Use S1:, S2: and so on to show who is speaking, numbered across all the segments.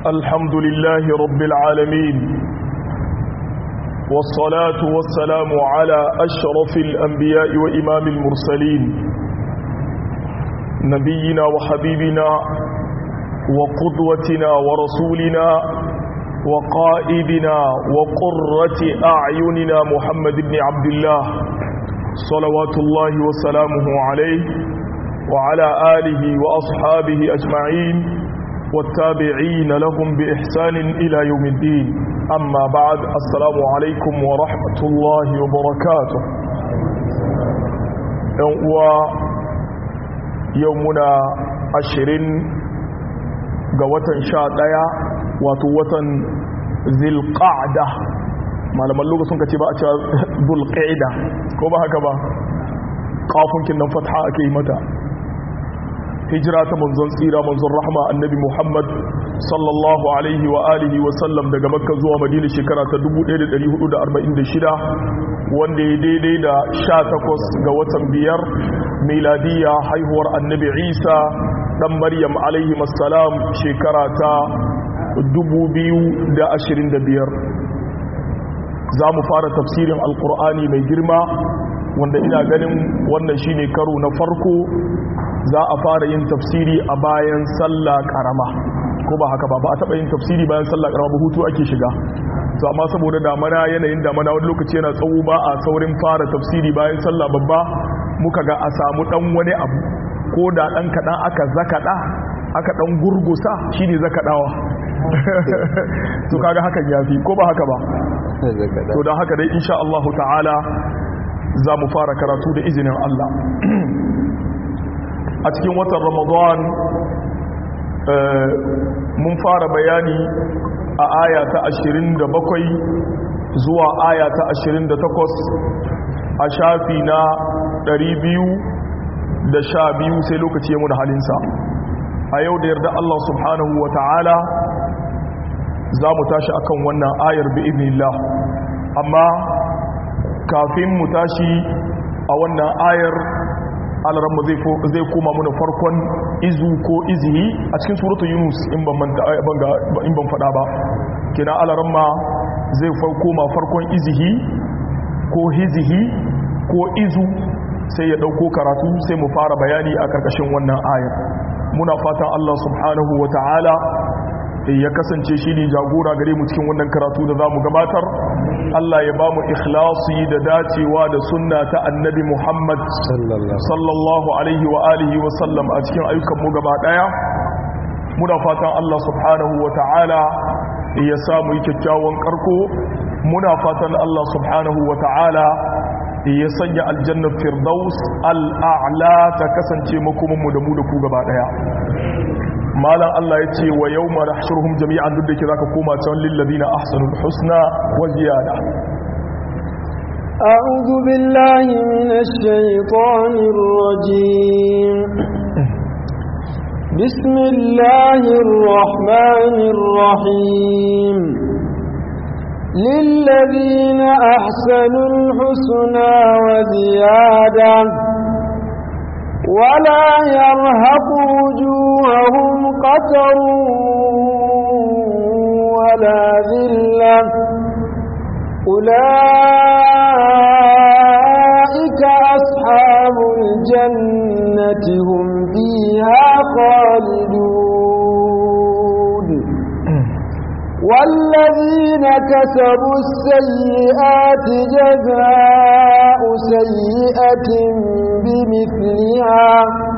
S1: الحمد لله رب العالمين والصلاة والسلام على أشرف الأنبياء وإمام المرسلين نبينا وحبيبنا وقدوتنا ورسولنا وقائدنا وقرة أعيننا محمد بن عبد الله صلوات الله وسلامه عليه وعلى آله وأصحابه أجمعين والتابعين لهم بإحسان إلى يوم الدين أما بعد السلام عليكم ورحمة الله وبركاته يومنا عشرين قوة شاء ديا وتوة ذي القعدة malaman lokacin ka ce ba a cewa zulqa'ida ko ba haka ba kafin kin nan fatha ake yi mata hijira ta manzon tsira manzon rahma annabi muhammad sallallahu alaihi wa alihi wa sallam daga makka zuwa madina shekara ta 1446 wanda ya daidai da 18 ga watan biyar miladiya haihuwar annabi isa dan maryam alaihi assalam shekara ta 2025 za mu fara tafsirin alkur'ani mai girma wanda ina ganin wannan shine karo na farko za a fara yin tafsiri a bayan sallah karama ko ba haka ba ba a taɓa yin tafsiri bayan sallah karama ba hutu ake shiga to amma saboda damana yanayin damana wani lokaci yana tsawo ba a saurin fara tafsiri bayan sallah babba muka ga a samu dan wani abu ko da dan kaɗan aka zakaɗa aka dan gurgusa shine zakaɗawa to kaga hakan yafi ko ba haka ba to don haka dai insha Allah ta'ala za mu fara karatu da izinin Allah a cikin watan ramadan mun fara bayani a aya ta 27 zuwa aya ta 28 a shafi na 212 sai lokaci ya da halinsa a yau da yarda Allah subhanahu wa ta'ala za mu tashi akan wannan ayar bi idnillah amma kafin mu tashi a wannan ayar alaramma zai koma muna farkon izu ko izihi a cikin suratun yunus in ban fada ba kina alaramma zai koma farkon izihi ko hizihi ko izu sai ya dauko karatu sai mu fara bayani a karkashin wannan ayar muna fatan allah subhanahu wa ta'ala ya kasance shi ne jagora gare mu cikin wannan karatu da za mu gabatar Allah ya ba mu ikhlasi da dacewa da sunna ta annabi Muhammad sallallahu alaihi wa alihi wa sallam a cikin ayyukan mu gaba daya muna fatan Allah subhanahu wa ta'ala ya samu yi kyakkyawan karko muna fatan Allah subhanahu wa ta'ala ya sanya aljannar firdaus al'a'la ta kasance makomanmu da mu da ku gaba daya malam Allah ya ce wa yau mara shirhun jami'an duk da ke za ka koma can lillazi na ahsanul husna wa ziyada
S2: أعوذ بالله من الشيطان الرجيم بسم الله الرحمن الرحيم للذين أحسنوا الحسنى وزيادة ولا يرهق وجوههم قتر ولا ذلة أولئك أصحاب الجنة هم فيها خالدون والذين كسبوا السيئات جزاء سيئة بمثلها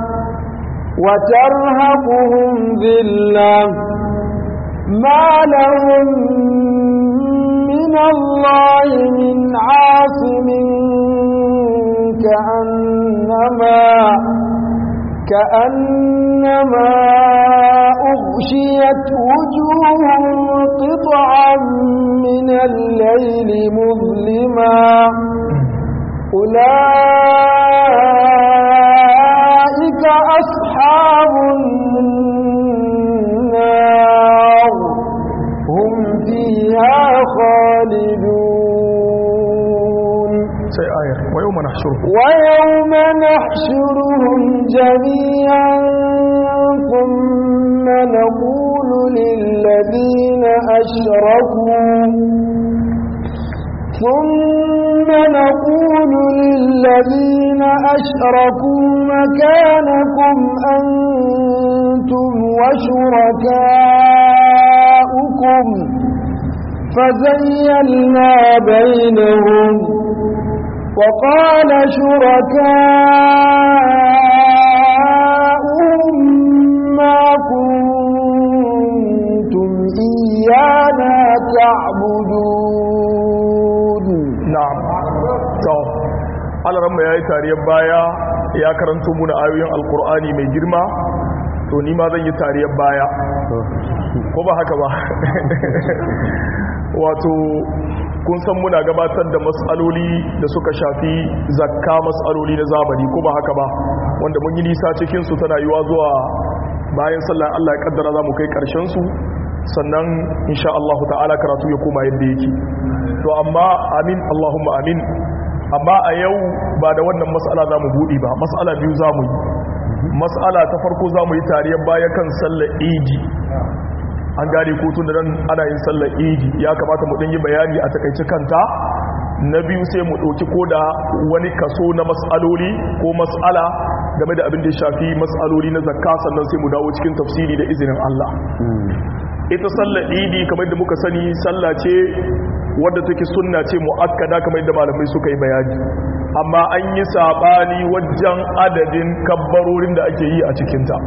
S2: وترهقهم ذلة ما لهم من الله من عاصم كأنما كأنما أغشيت وجوههم قطعا من الليل مظلما أولئك أصحاب النار هم فيها خالدون
S1: sai ayar wa yau mana shuru
S2: ويوم نحشرهم جميعا ثم نقول للذين الذين أشركوا مكانكم أنتم وشركاؤكم فزيلنا بينهم وقال شركاؤهم ما كنتم إيانا تعبدون
S1: na'am to alaramma yayi tariyar baya ya karanto muna ayoyin alkur'ani mai girma to ni ma zan yi tariyar baya ko ba haka ba wato kun san muna gabatar da matsaloli da suka shafi zakka matsaloli na zamani ko ba haka ba wanda mun yi nisa cikin su tana yiwa zuwa bayan sallan Allah ya kaddara za mu kai karshen su sannan insha Allah ta'ala karatu ya koma yadda yake to amma amin Allahumma amin amma a yau ba da wannan mas'ala za mu buɗe ba mas'ala biyu za mu yi mas'ala ta farko za mu yi tariyar baya kan sallar idi an gane ko tun da nan ana yin sallar idi ya kamata mu ɗin yi bayani a takaice kanta na biyu sai mu ɗauki ko da wani kaso na mas'aloli ko mas'ala game da abin da ya shafi mas'aloli na zakka sannan sai mu dawo cikin tafsiri da izinin Allah ita sallar idi kamar da muka sani sallah ce wadda take sunna ce mu'akkada kamar da malamai suka yi bayani amma an yi sabani wajen adadin kabbarorin da ake yi a cikinta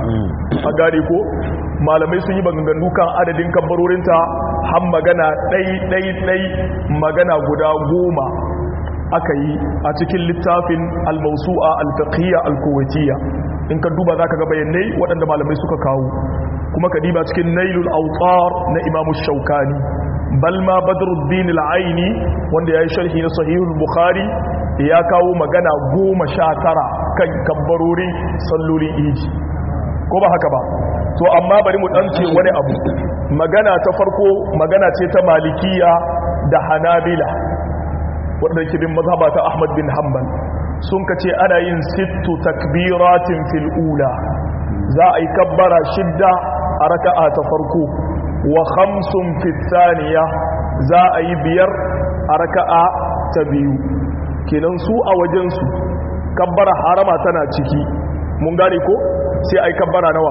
S1: a gane ko malamai sun yi maganganu kan adadin kabbarorinta har magana ɗai-ɗai-ɗai magana guda goma aka yi a cikin littafin al-mausu'a al-fiqhiyya al-kuwaitiyya in ka duba zaka ga bayanai waɗanda malamai suka kawo kuma ka diba cikin nailul autar na imamu shaukani bal ma badruddin al-aini wanda yayi sharhi na sahihul bukhari ya kawo magana goma sha tara kan kabbarori sallolin iji ko ba haka ba to amma bari mu dan ce wani abu magana ta farko magana ce ta malikiya da hanabila wadda ke bin mazhaba ta ahmad bin hanbal sun ka ce ana yin sittu takbiratin fil ula za a yi kabbara shidda a raka'a ta farko wa khamsun fit thaniya za a yi biyar a raka'a ta biyu kenan su a wajensu kabbara harama tana ciki mun gane ko sai a yi kabbara nawa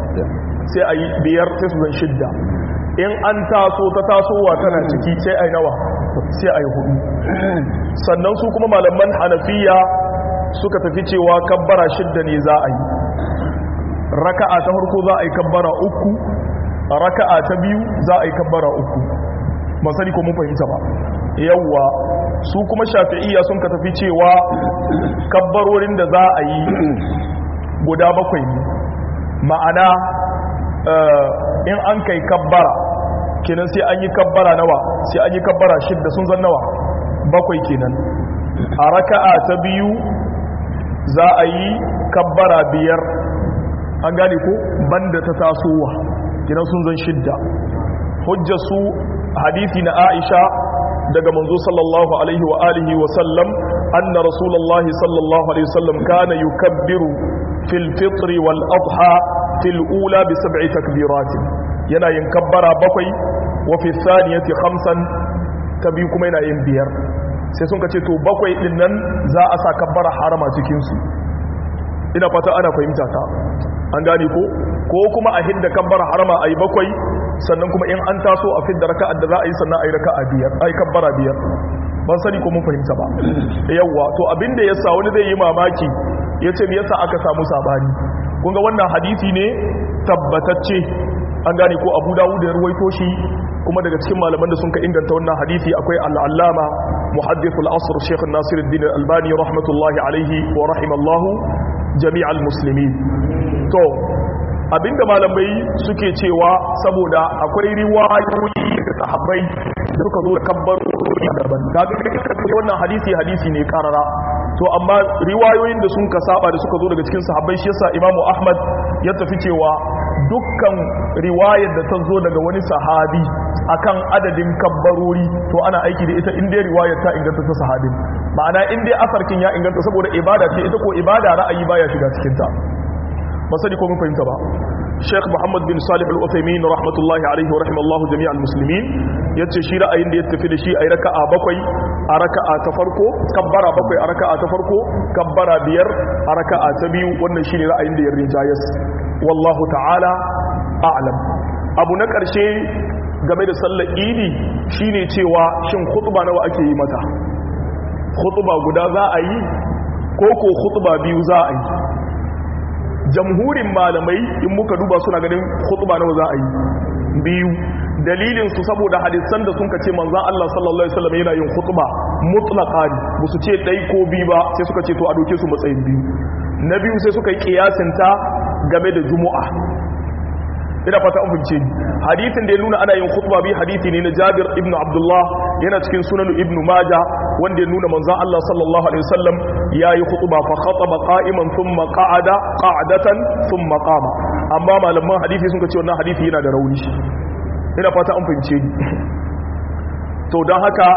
S1: sai a yi biyar sai su zan shidda in an taso ta tasowa tana ciki sai a yi nawa sai a yi hudu sannan su kuma malaman hanafiya suka tafi cewa kabbara shidda ne za a yi raka'a ta farko za a yi kabbara uku raka'a ta biyu za a yi kabbara uku masani ko mun fahimta ba yawwa su kuma shafi'iyya sun ka tafi cewa kabbarorin da za a yi guda bakwai ne ma'ana in an kai kabbara kenan sai an yi kabbara nawa sai an yi kabbara shidda sun zan nawa bakwai kenan a raka'a ta biyu za a yi kabbara biyar an gane ko banda ta tasowa kenan sun zan shidda hujjar su hadisi na aisha daga manzo sallallahu alaihi wa alihi wa sallam anna rasulullahi sallallahu alaihi wa sallam kana yukabbiru fil fitri wal adha fil ula bi sab'i takbiratin yana yin kabbara bakwai wa fi thaniyati khamsan ta biyu kuma yana yin biyar sai sun ka ce to bakwai din nan za a sa kabbara harama cikin su ina fata ana fahimta ta an gane ko ko kuma a hidda kabbara harama ayi bakwai sannan kuma in an taso a fidda raka'ar da za a yi sannan ayi raka'a biyar ayi kabbara biyar ban sani ko mun fahimta ba yawwa to abinda yasa wani zai yi mamaki yace me yasa aka samu sabani kun ga wannan hadisi ne tabbatacce an gane ko Abu Dawud ya ruwaito shi kuma daga cikin malaman da sun ka inganta wannan hadisi akwai al-allama muhaddithul asr Sheikh Nasiruddin Al-Albani rahmatullahi alaihi wa rahimallahu jami'al muslimin to abinda malamai suke cewa saboda akwai riwayoyi da sahabbai da suka zo da kabbar daban kaga kake wannan hadisi hadisi ne karara to amma riwayoyin da sun ka saba da suka zo daga cikin sahabbai shi yasa imamu ahmad ya tafi cewa dukkan riwayar da ta zo daga wani sahabi akan adadin kabbarori to ana aiki da ita inda riwayar ta inganta ta sahabin ma'ana inda asarkin ya inganta saboda ibada ce ita ko ibada ra'ayi baya shiga cikin ta ba sani ko mun fahimta ba Sheikh Muhammad bin Salih Al-Uthaymeen rahmatullahi alaihi wa rahimallahu jami'al muslimin yace shi ra'ayin da ya tafi da shi ayi raka'a bakwai a raka'a ta farko kabbara bakwai a raka'a ta farko kabbara biyar a raka'a ta biyu wannan shine ra'ayin da ya rinjayas wallahu ta'ala a'lam abu na ƙarshe game da sallar idi shine cewa shin khutba nawa ake yi mata khutba guda za a yi ko ko khutba biyu za a yi jamhurin malamai in muka duba suna ganin khutba nawa za a yi biyu dalilin su saboda hadisan da sun kace manzon Allah sallallahu alaihi wasallam yana yin khutba mutlaqa ne musu ce dai ko biyu ba sai suka ce to a doke su matsayin biyu na biyu sai suka yi kiyasin ta game da juma'a ina fata an fince ni hadithin da ya nuna ana yin khutba bi hadithi ne na Jabir ibn Abdullah yana cikin sunan ibn Majah wanda ya nuna manzon Allah sallallahu alaihi wasallam yayi khutba fa khataba qa'iman thumma qa'ada qa'datan thumma qama amma malaman hadisi sun ce wannan hadisi yana da rauni ina fata an fince ni to dan haka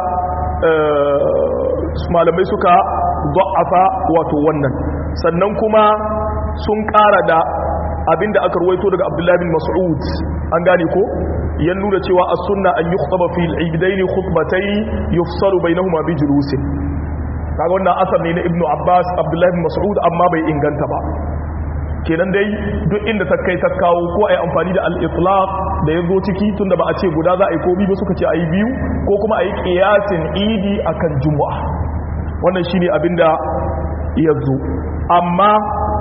S1: malamai suka da'afa wato wannan sannan kuma sun ƙara da abinda aka ruwaito daga abdullahi bin mas'ud an gane ko ya nuna cewa as-sunna an yukhtaba fi al-eidaini khutbatayn yufsalu bainahuma bi julusin kaga wannan asar ne na ibnu abbas abdullahi bin mas'ud amma bai inganta ba kenan dai duk inda ta kai ta kawo ko ai amfani da al-itlaq da yazo ciki tunda ba a ce guda za a yi ko biyu ba suka ce ayi biyu ko kuma ayi qiyasin idi akan jumu'a wannan shine abinda yazo amma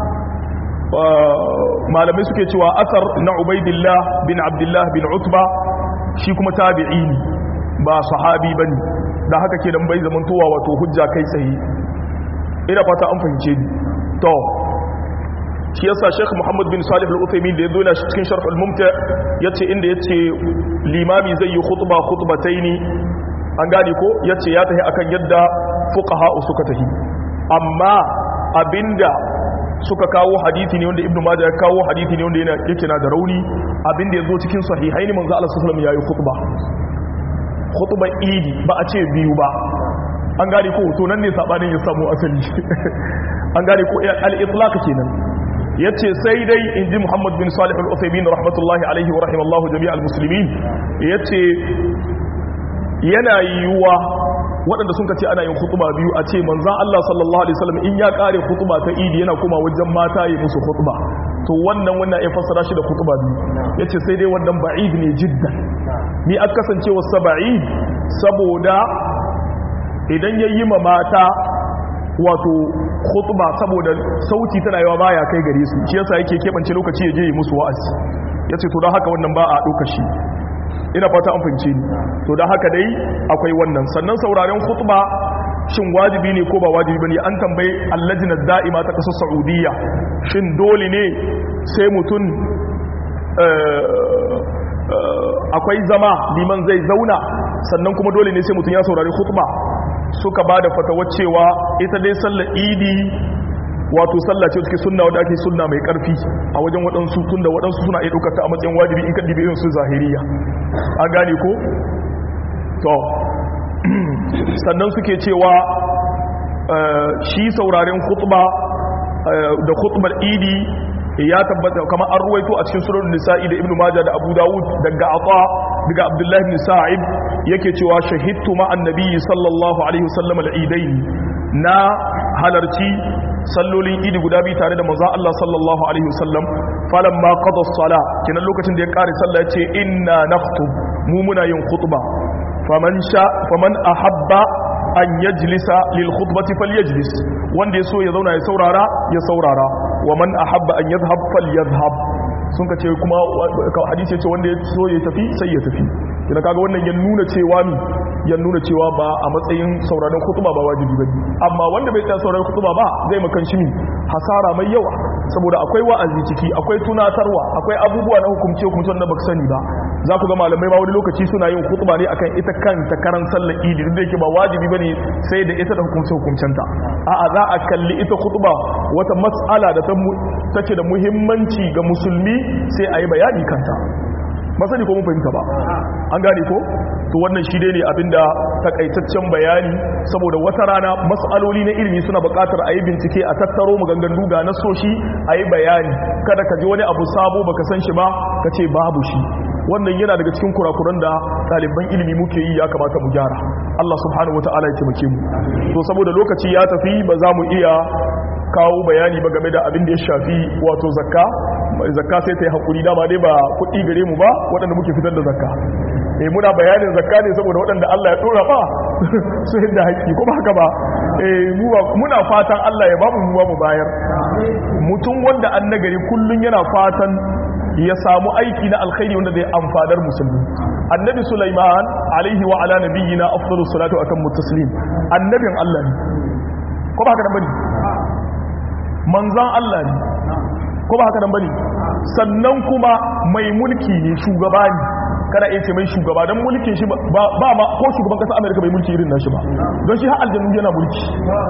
S1: malamai suke cewa asar na ubaidillah bin abdullah bin utba shi kuma tabi'i ne ba sahabi bane da haka ke dan bai zamantowa wato hujja kai tsaye ina fata an fahimce ni to shi yasa Sheikh Muhammad bin Salih Al-Uthaymeen da yazo na cikin Sharh Al-Mumta yace inda yace limami zai yi khutba khutbataini an gane ko yace ya tahi akan yadda fuqaha suka tahi amma abinda suka kawo hadithi ne wanda ibnu majah ya kawo hadithi ne wanda yana yake na da rauni abinda yazo cikin sahihaini manzo Allah sallallahu alaihi wasallam yayi khutba khutba idi ba a ce biyu ba an gane ko to nan ne sabanin ya samu asali an gane ko al-itlaq kenan yace sai dai inji Muhammad bin Salih al-Uthaymeen rahmatullahi alaihi wa rahimallahu jami'al muslimin yace yana yiwuwa waɗanda sun ce ana yin khutba biyu a ce manzan Allah sallallahu alaihi wasallam in ya kare khutba ta idi yana kuma wajen mata yi musu khutba to wannan wannan ya fassara shi da khutba biyu yace sai dai wannan ba'id ne jiddan ni aka kasance wa sab'id saboda idan yayi ma mata wato khutba saboda sauti tana yawa baya kai gare su shi yasa yake kebance lokaci ya je yi musu wa'azi yace to don haka wannan ba a dauka shi ina fata an fahimce ni to da haka dai akwai wannan sannan sauraren khutba shin wajibi ne ko ba wajibi bane an tambayi allajina da'ima ta kasar saudiya shin dole ne sai mutum akwai zama liman zai zauna sannan kuma dole ne sai mutum ya saurari khutba suka ba da fatawar cewa ita dai sallar idi wato sallah ce take sunna wadda ake sunna mai karfi a wajen waɗansu tun da waɗansu suna iya ɗaukar ta a matsayin wajibi in ka ɗibe irin su zahiriya a gane ko to sannan suke cewa shi sauraren khutba da khutbar idi ya tabbata kamar an ruwaito a cikin sunan nisa'i da ibnu majah da abu dawud daga ata daga abdullahi ibn sa'ib yake cewa shahidtu ma annabi sallallahu alaihi wasallam al-idain na halarci sallolin idi guda biyu tare da maza Allah sallallahu alaihi wasallam falamma qada as-sala kinan lokacin da ya kare sallah yace inna nakhutub mu muna yin khutba faman sha faman ahabba an yajlisa lil khutbati falyajlis wanda yaso ya zauna ya saurara ya saurara wa man ahabba an yadhhab falyadhhab sun ka ce kuma hadisi ce wanda ya so ya tafi sai ya tafi kina kaga wannan ya nuna cewa mi ya nuna cewa ba a matsayin sauraron kutuba ba wajibi bane amma wanda bai tsaya sauraron kutuba ba zai makan shi hasara mai yawa saboda akwai wa'azi ciki akwai tunatarwa akwai abubuwa na hukumce hukumce wanda baka sani ba za ku ga malamai ma wani lokaci suna yin kutuba ne akan ita kanta karan sallar idi duk da yake ba wajibi bane sai da ita da hukumce hukumcenta a'a za a kalli ita kutuba wata mas'ala da take da muhimmanci ga musulmi sai a yi bayani kanta masani ko mun fahimta ba an gane ko to wannan shi dai ne abinda takaitaccen bayani saboda wata rana mas'aloli na ilimi suna buƙatar a yi bincike a tattaro maganganu ga nasoshi a yi bayani kada ka ji wani abu sabo baka san shi ba ka ce babu shi wannan yana daga cikin kurakuran da ɗaliban ilimi muke yi ya kamata mu gyara Allah subhanahu wataala ya taimake mu to saboda lokaci ya tafi ba za mu iya kawo bayani ba game da abin da ya shafi wato zakka zakka sai ta yi hakuri dama dai ba kuɗi gare mu ba waɗanda muke fitar da zakka eh muna bayanin zakka ne saboda waɗanda Allah ya dora ba su hinda haƙƙi kuma haka ba eh muna fatan Allah ya bamu mu mu bayar mutum wanda an nagari kullun yana fatan ya samu aiki na alkhairi wanda zai amfanar musulmi annabi Sulaiman alaihi wa ala nabiyyina afdalus salatu wa atammu taslim annabin Allah ne ko ba haka nan bane manzan Allah ne ko ba haka nan bane sannan kuma mai mulki ne shugaba ne kada iya ce mai shugaba don mulkin shi ba ma ko shugaban kasa amerika bai mulki irin nashi ba don shi har aljannu yana mulki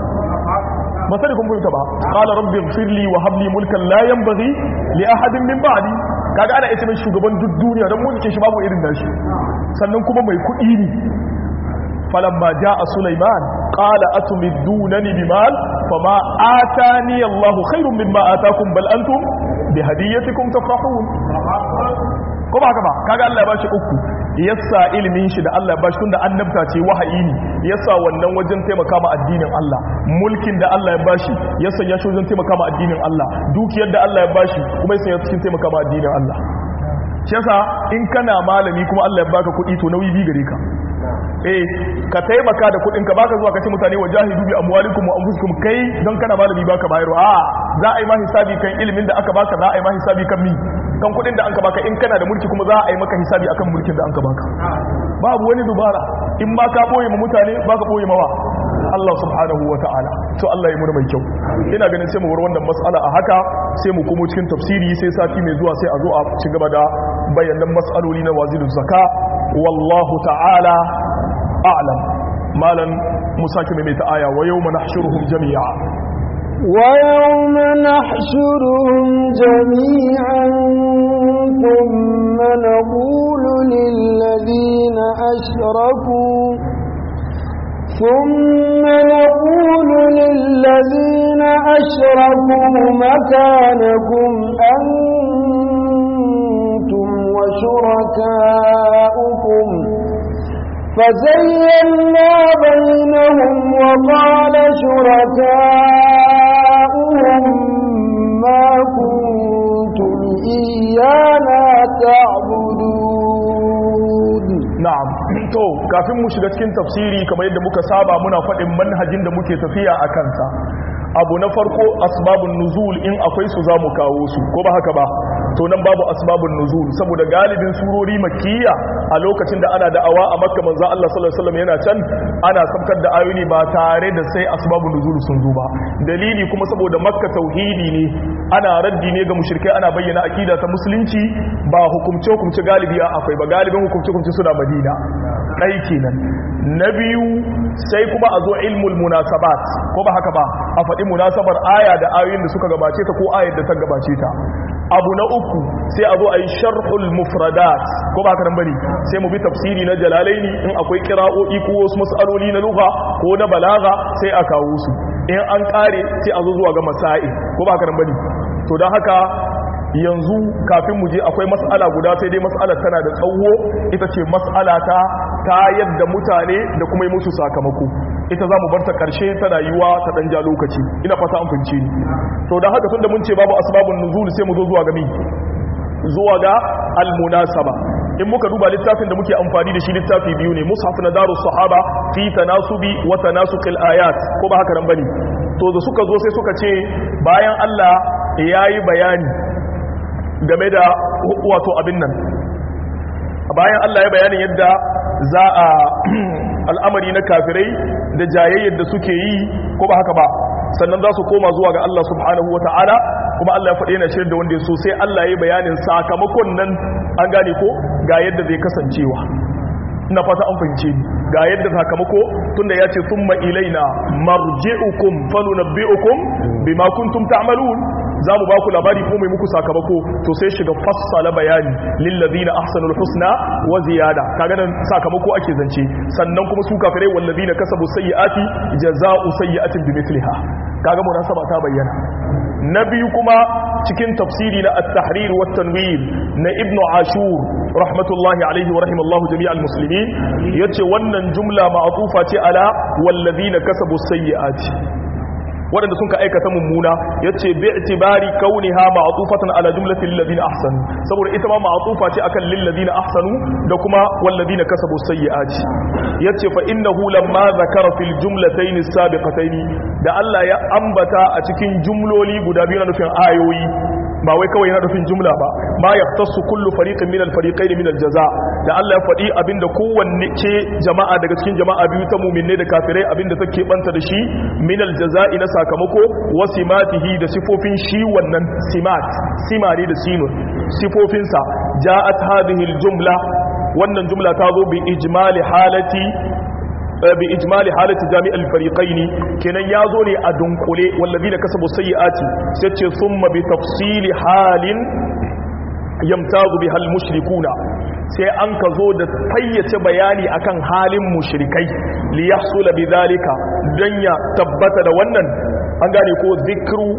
S1: ba sai kun fahimta ba qala rabbi ighfirli wa hab li mulkan la yanbaghi li ahadin min ba'di kaga ana iya ce mai shugaban duk duniya don mulkin shi babu irin nashi sannan kuma mai kuɗi ne فلما جاء سليمان قال أتمدونني بمال فما آتاني الله خير مما آتاكم بل أنتم بهديتكم تفرحون ko ba haka ba kaga Allah ya bashi uku yassa ilimin shi da Allah ya bashi tunda annabta ce wahayi ne yassa wannan wajen taimaka ma addinin Allah mulkin da Allah ya bashi yassa ya shi wajen taimaka ma addinin Allah dukiyar da Allah ya bashi kuma yassa ya cikin taimaka ma addinin Allah shi yasa in kana malami kuma Allah ya baka kuɗi to nauyi bi gare ka eh ka taimaka da kudin ka baka zuwa kace mutane wajahidu bi amwalikum wa anfusikum kai don kana malami baka bayarwa a za a yi ma hisabi kan ilimin da aka baka za a yi ma hisabi kan mi kan kudin da anka baka in kana da mulki kuma za a yi maka hisabi akan mulkin da anka baka babu wani dubara in ma ka boye ma mutane baka boye mawa Allah subhanahu wa ta'ala to Allah ya mura mai kyau ina ganin sai mu bar wannan mas'ala a haka sai mu komo cikin tafsiri sai sati mai zuwa sai a zo a ci gaba da bayanan mas'aloli na wazirul zaka wallahu ta'ala a'lam malan musaki mai ta aya wa yawma nahshuruhum jami'a
S2: ويوم نحشرهم جميعا ثم نقول للذين أشركوا ثم نقول للذين أشركوا مكانكم أنتم وشركاؤكم فزينا بينهم وقال شركاؤهم ما كنتم إيانا تعبدون
S1: na'am to kafin mu shiga cikin tafsiri kamar yadda muka saba muna faɗin manhajin da muke tafiya a kansa abu na farko asbabun nuzul in akwai su za mu kawo su ko ba haka ba to nan babu asbabun nuzul saboda galibin surori makkiya a lokacin da ana da'awa a makka manzo Allah sallallahu alaihi wasallam yana can ana sabkar da ayoyi ba tare da sai asbabun nuzul sun zo ba dalili kuma saboda makka tauhidi ne ana raddi ne ga mushrikai ana bayyana akida ta musulunci ba hukumce hukumce galibi akwai ba galibin hukumce hukumce suna madina ɗai kenan na biyu sai kuma a zo ilmul munasabat ko ba haka ba a faɗi munasabar aya da ayoyin da suka gabace ta ko ayar da ta gabace ta abu na uku sai a zo a yi sharhul mufradat ko ba haka nan bane sai mu bi tafsiri na jalalaini in akwai kira'o'i ko wasu mas'aloli na lugha ko na balaga sai a kawo su in an kare sai a zo zuwa ga masa'i ko ba haka nan bane to don haka yanzu kafin mu je akwai mas'ala guda sai dai mas'alar tana da tsawo ita ce mas'ala ta ta yadda mutane da kuma yi musu sakamako ita za mu bar ta karshe tana yiwa ta dan ja lokaci ina fata an fince ni to da haka tunda mun ce babu asbabun nuzul sai mu zo zuwa ga mi zuwa ga almunasaba in muka duba littafin da muke amfani da shi littafi biyu ne mushaf na darus sahaba fi tanasubi wa tanasuqil ayat ko ba haka nan bane to da suka zo sai suka ce bayan Allah yayi bayani game da wato abin nan bayan Allah ya bayanin yadda za a al'amari na kafirai da jayayyar da suke yi ko ba haka ba sannan za su koma zuwa ga Allah subhanahu wa ta'ala kuma Allah ya faɗi yana shirin da wanda ya so sai Allah ya yi bayanin sakamakon nan an gane ko ga yadda zai kasancewa ina fata an fahimce ni ga yadda sakamako tunda ya ce thumma ilaina marji'ukum falunabbi'ukum bima kuntum ta'malun za mu ba ku labari ko mai muku sakamako to sai shiga fassala bayani lillazina ahsanul husna wa ziyada kaga nan sakamako ake zance sannan kuma su kafirai wallazina kasabu sayyiati jazaa'u sayyi'atin bimithliha kaga munasaba ta bayyana na biyu kuma cikin tafsiri na at-tahrir wa tanwir na ibn ashur rahmatullahi alaihi wa rahimallahu jami'al muslimin yace wannan jumla ma'tufa ce ala wallazina kasabu sayyi'ati waɗanda sun ka aikata mummuna ya ce bi itibari kauniha ma'atufatan ala jumlatin ladina ahsanu saboda ita ma ma'atufa ce akan lil ladina ahsanu da kuma wal ladina kasabu sayyi'ati yace fa innahu lamma zakara fil jumlatayn as-sabiqatayn da Allah ya ambata a cikin jumloli guda biyu na nufin ayoyi ba wai kawai yana nufin jumla ba ma yaftasu kullu fariqin min al-fariqayn min al-jaza da Allah ya faɗi abinda kowanne ce jama'a daga cikin jama'a biyu ta mu'minai da kafirai abinda take banta da shi min al-jaza'i na sakamako wa simatihi da sifofin shi wannan simat simari da sinun sifofinsa ja'at hadhihi al-jumla wannan jumla ta zo bi ijmali halati bi ijmali halati jami'al fariqaini kenan yazo ne a dunkule wallazina kasabu sayyiati sai ce thumma bi tafsili halin yamtazu bihal mushrikuna sai an ka zo da fayyace bayani akan halin mushrikai li yahsula bidhalika dan ya tabbata da wannan an gane ko zikru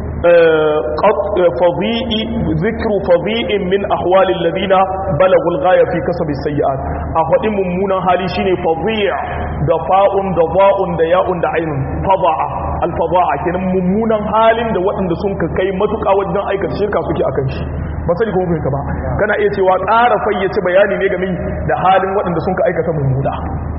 S1: فضيء ذكر فضيء من أحوال الذين بلغوا الغاية في كسب السيئات أخذ ممونا هالي شيني فضيع دفاء دضاء دياء دعين فضاء الفضاء كان ممونا حال da waɗanda sun ka kai matuƙa wajen aikata shirka suke akan shi ba sani kuma fahimta ba kana iya cewa ƙara fayyace bayani ne game da halin waɗanda sun ka aikata mummuna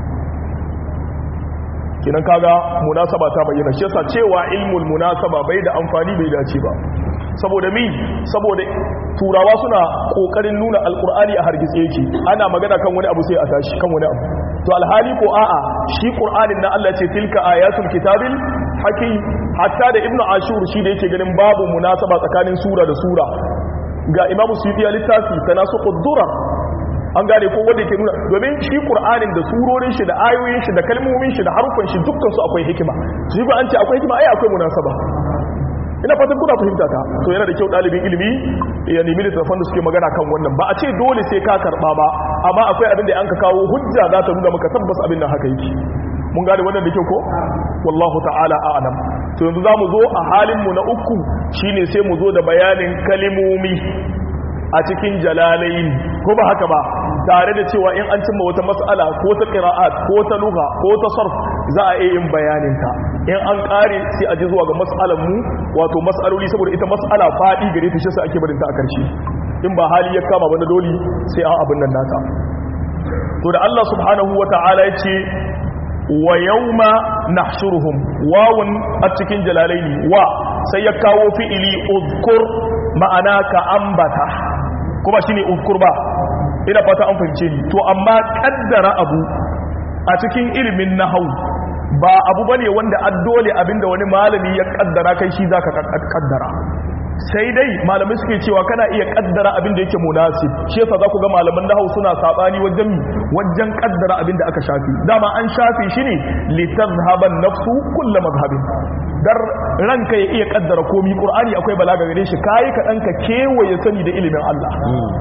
S1: kinan kaga munasaba ta bayyana shi yasa cewa ilmul munasaba bai da amfani bai dace ba saboda mi saboda turawa suna kokarin nuna alqur'ani a hargitse yake ana magana kan wani abu sai a tashi kan wani abu to alhali ko a'a shi qur'anin na Allah ce tilka ayatul kitabil hakim hatta da ibnu ashur shi da yake ganin babu munasaba tsakanin sura da sura ga imamu suyuti ya littafi tanasuqud durar an gane ko wanda ke nuna domin shi qur'anin da surorin shi da ayoyin shi da kalmomin shi da harufan shi dukkan su akwai hikima shi ba an ce akwai hikima ai akwai munasaba ina fatan kuna fahimta ta to yana da kyau dalibin ilimi ya nemi littattafan da suke magana kan wannan ba a ce dole sai ka karba ba amma akwai abin da an ka kawo hujja za ta nuna maka tabbas abin nan haka yake mun gane wannan da kyau ko wallahu ta'ala a'lam to yanzu zamu zo a halin mu na uku shine sai mu zo da bayanin kalimomi a cikin jalalain ko ba haka ba tare da cewa in an cimma wata mas'ala ko ta qira'at ko ta lugha ko ta sarf za a iya yin bayanin ta in an kare sai a ji zuwa ga mas'alan mu wato mas'aloli saboda ita mas'ala fadi gare ta shi sai ake barin ta a karshe in ba hali ya kama ba na doli sai an abin nan nata to da Allah subhanahu wata'ala ya ce wa yawma nahshuruhum wawun a cikin jalalaini wa sai ya kawo fi'ili uzkur ma'ana ka ambata kuma shine uzkur ba ina fata an fahimce ni to amma kaddara abu a cikin ilimin nahau ba abu bane wanda addole abinda wani malami ya kaddara kai shi zaka kaddara sai dai malamai suke cewa kana iya kaddara abinda yake munasib shi yasa za ku ga malaman nahau suna sabani wajen wajen kaddara abinda aka shafi dama an shafi shi ne litazhaban nafsu kullu mazhabin dar ranka ya iya kaddara komi qur'ani akwai balaga gare shi kai ka danka kewaye sani da ilimin Allah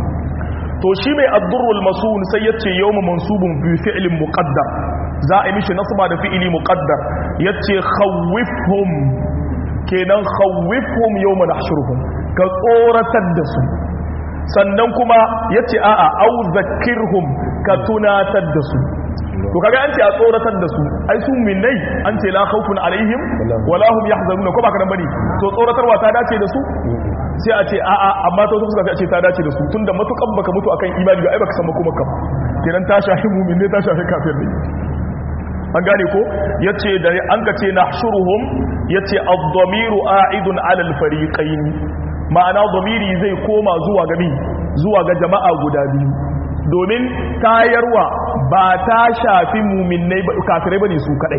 S1: to shi mai addurrul masun sai yace yawma mansubun bi fi'lin muqaddar za a yi mishi nasba da fi'ili muqaddar yace khawifhum kenan khawifhum yawma nahshuruhum ka tsoratar da su sannan kuma yace a'a au zakkirhum ka tunatar da su to kaga an ce a tsoratar da su ai su minnai an ce la khawfun alaihim wala hum yahzanuna ko ba kana bane to tsoratarwa ta dace da su sai a ce a'a amma to suka ce ta dace da su tunda matukan baka mutu akan imani ba ai baka san kuma ka kenan ta shafi mu'min ne ta shafi kafir ne an gane ko yace da an ka ce nahshuruhum yace ad-damiru a'idun 'ala al-fariqayn ma'ana damiri zai koma zuwa ga zuwa ga jama'a guda biyu domin tayarwa ba ta shafi mu'minnai kafirai bane su kadai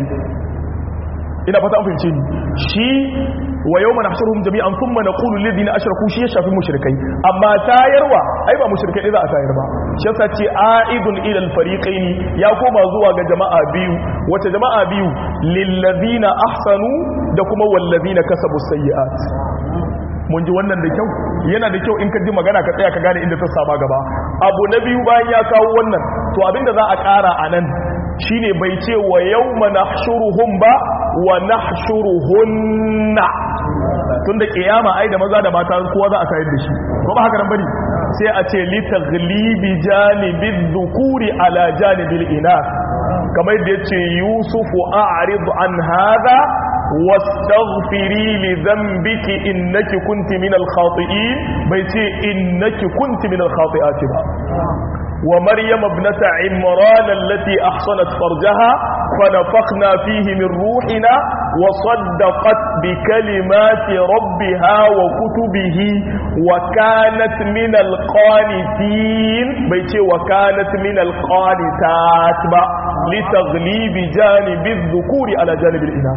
S1: ina fata an fahimce ni shi wa yawma nahshuruhum jami'an thumma naqulu lil ladina ashraku shi ya shafi mushrikai amma tayarwa ai ba mushrikai za a tayar ba shi yasa ce aidun ila al fariqaini ya koma zuwa ga jama'a biyu wace jama'a biyu lil ladina ahsanu da kuma wal ladina kasabu sayyi'at mun ji wannan da kyau yana da kyau in ka ji magana ka tsaya ka gane inda ta saba gaba abu na biyu bayan ya kawo wannan to abinda za a ƙara a nan shine bai ce wa yawma nahshuruhum ba wa nahshuruhunna tunda kiyama ai da maza da mata kowa za a tayar da shi ko ba haka nan bane sai a ce li taghlibi janibi dhukuri ala janibil inath kamar da yace yusufu a'rid an hadha واستغفري لذنبك إنك كنت من الخاطئين بيتي إنك كنت من الخاطئات با ومريم ابنة عمران التي أحصنت فرجها فنفخنا فيه من روحنا وصدقت بكلمات ربها وكتبه وكانت من القانتين بيتي وكانت من القانتات با لتغليب جانب الذكور على جانب الإناث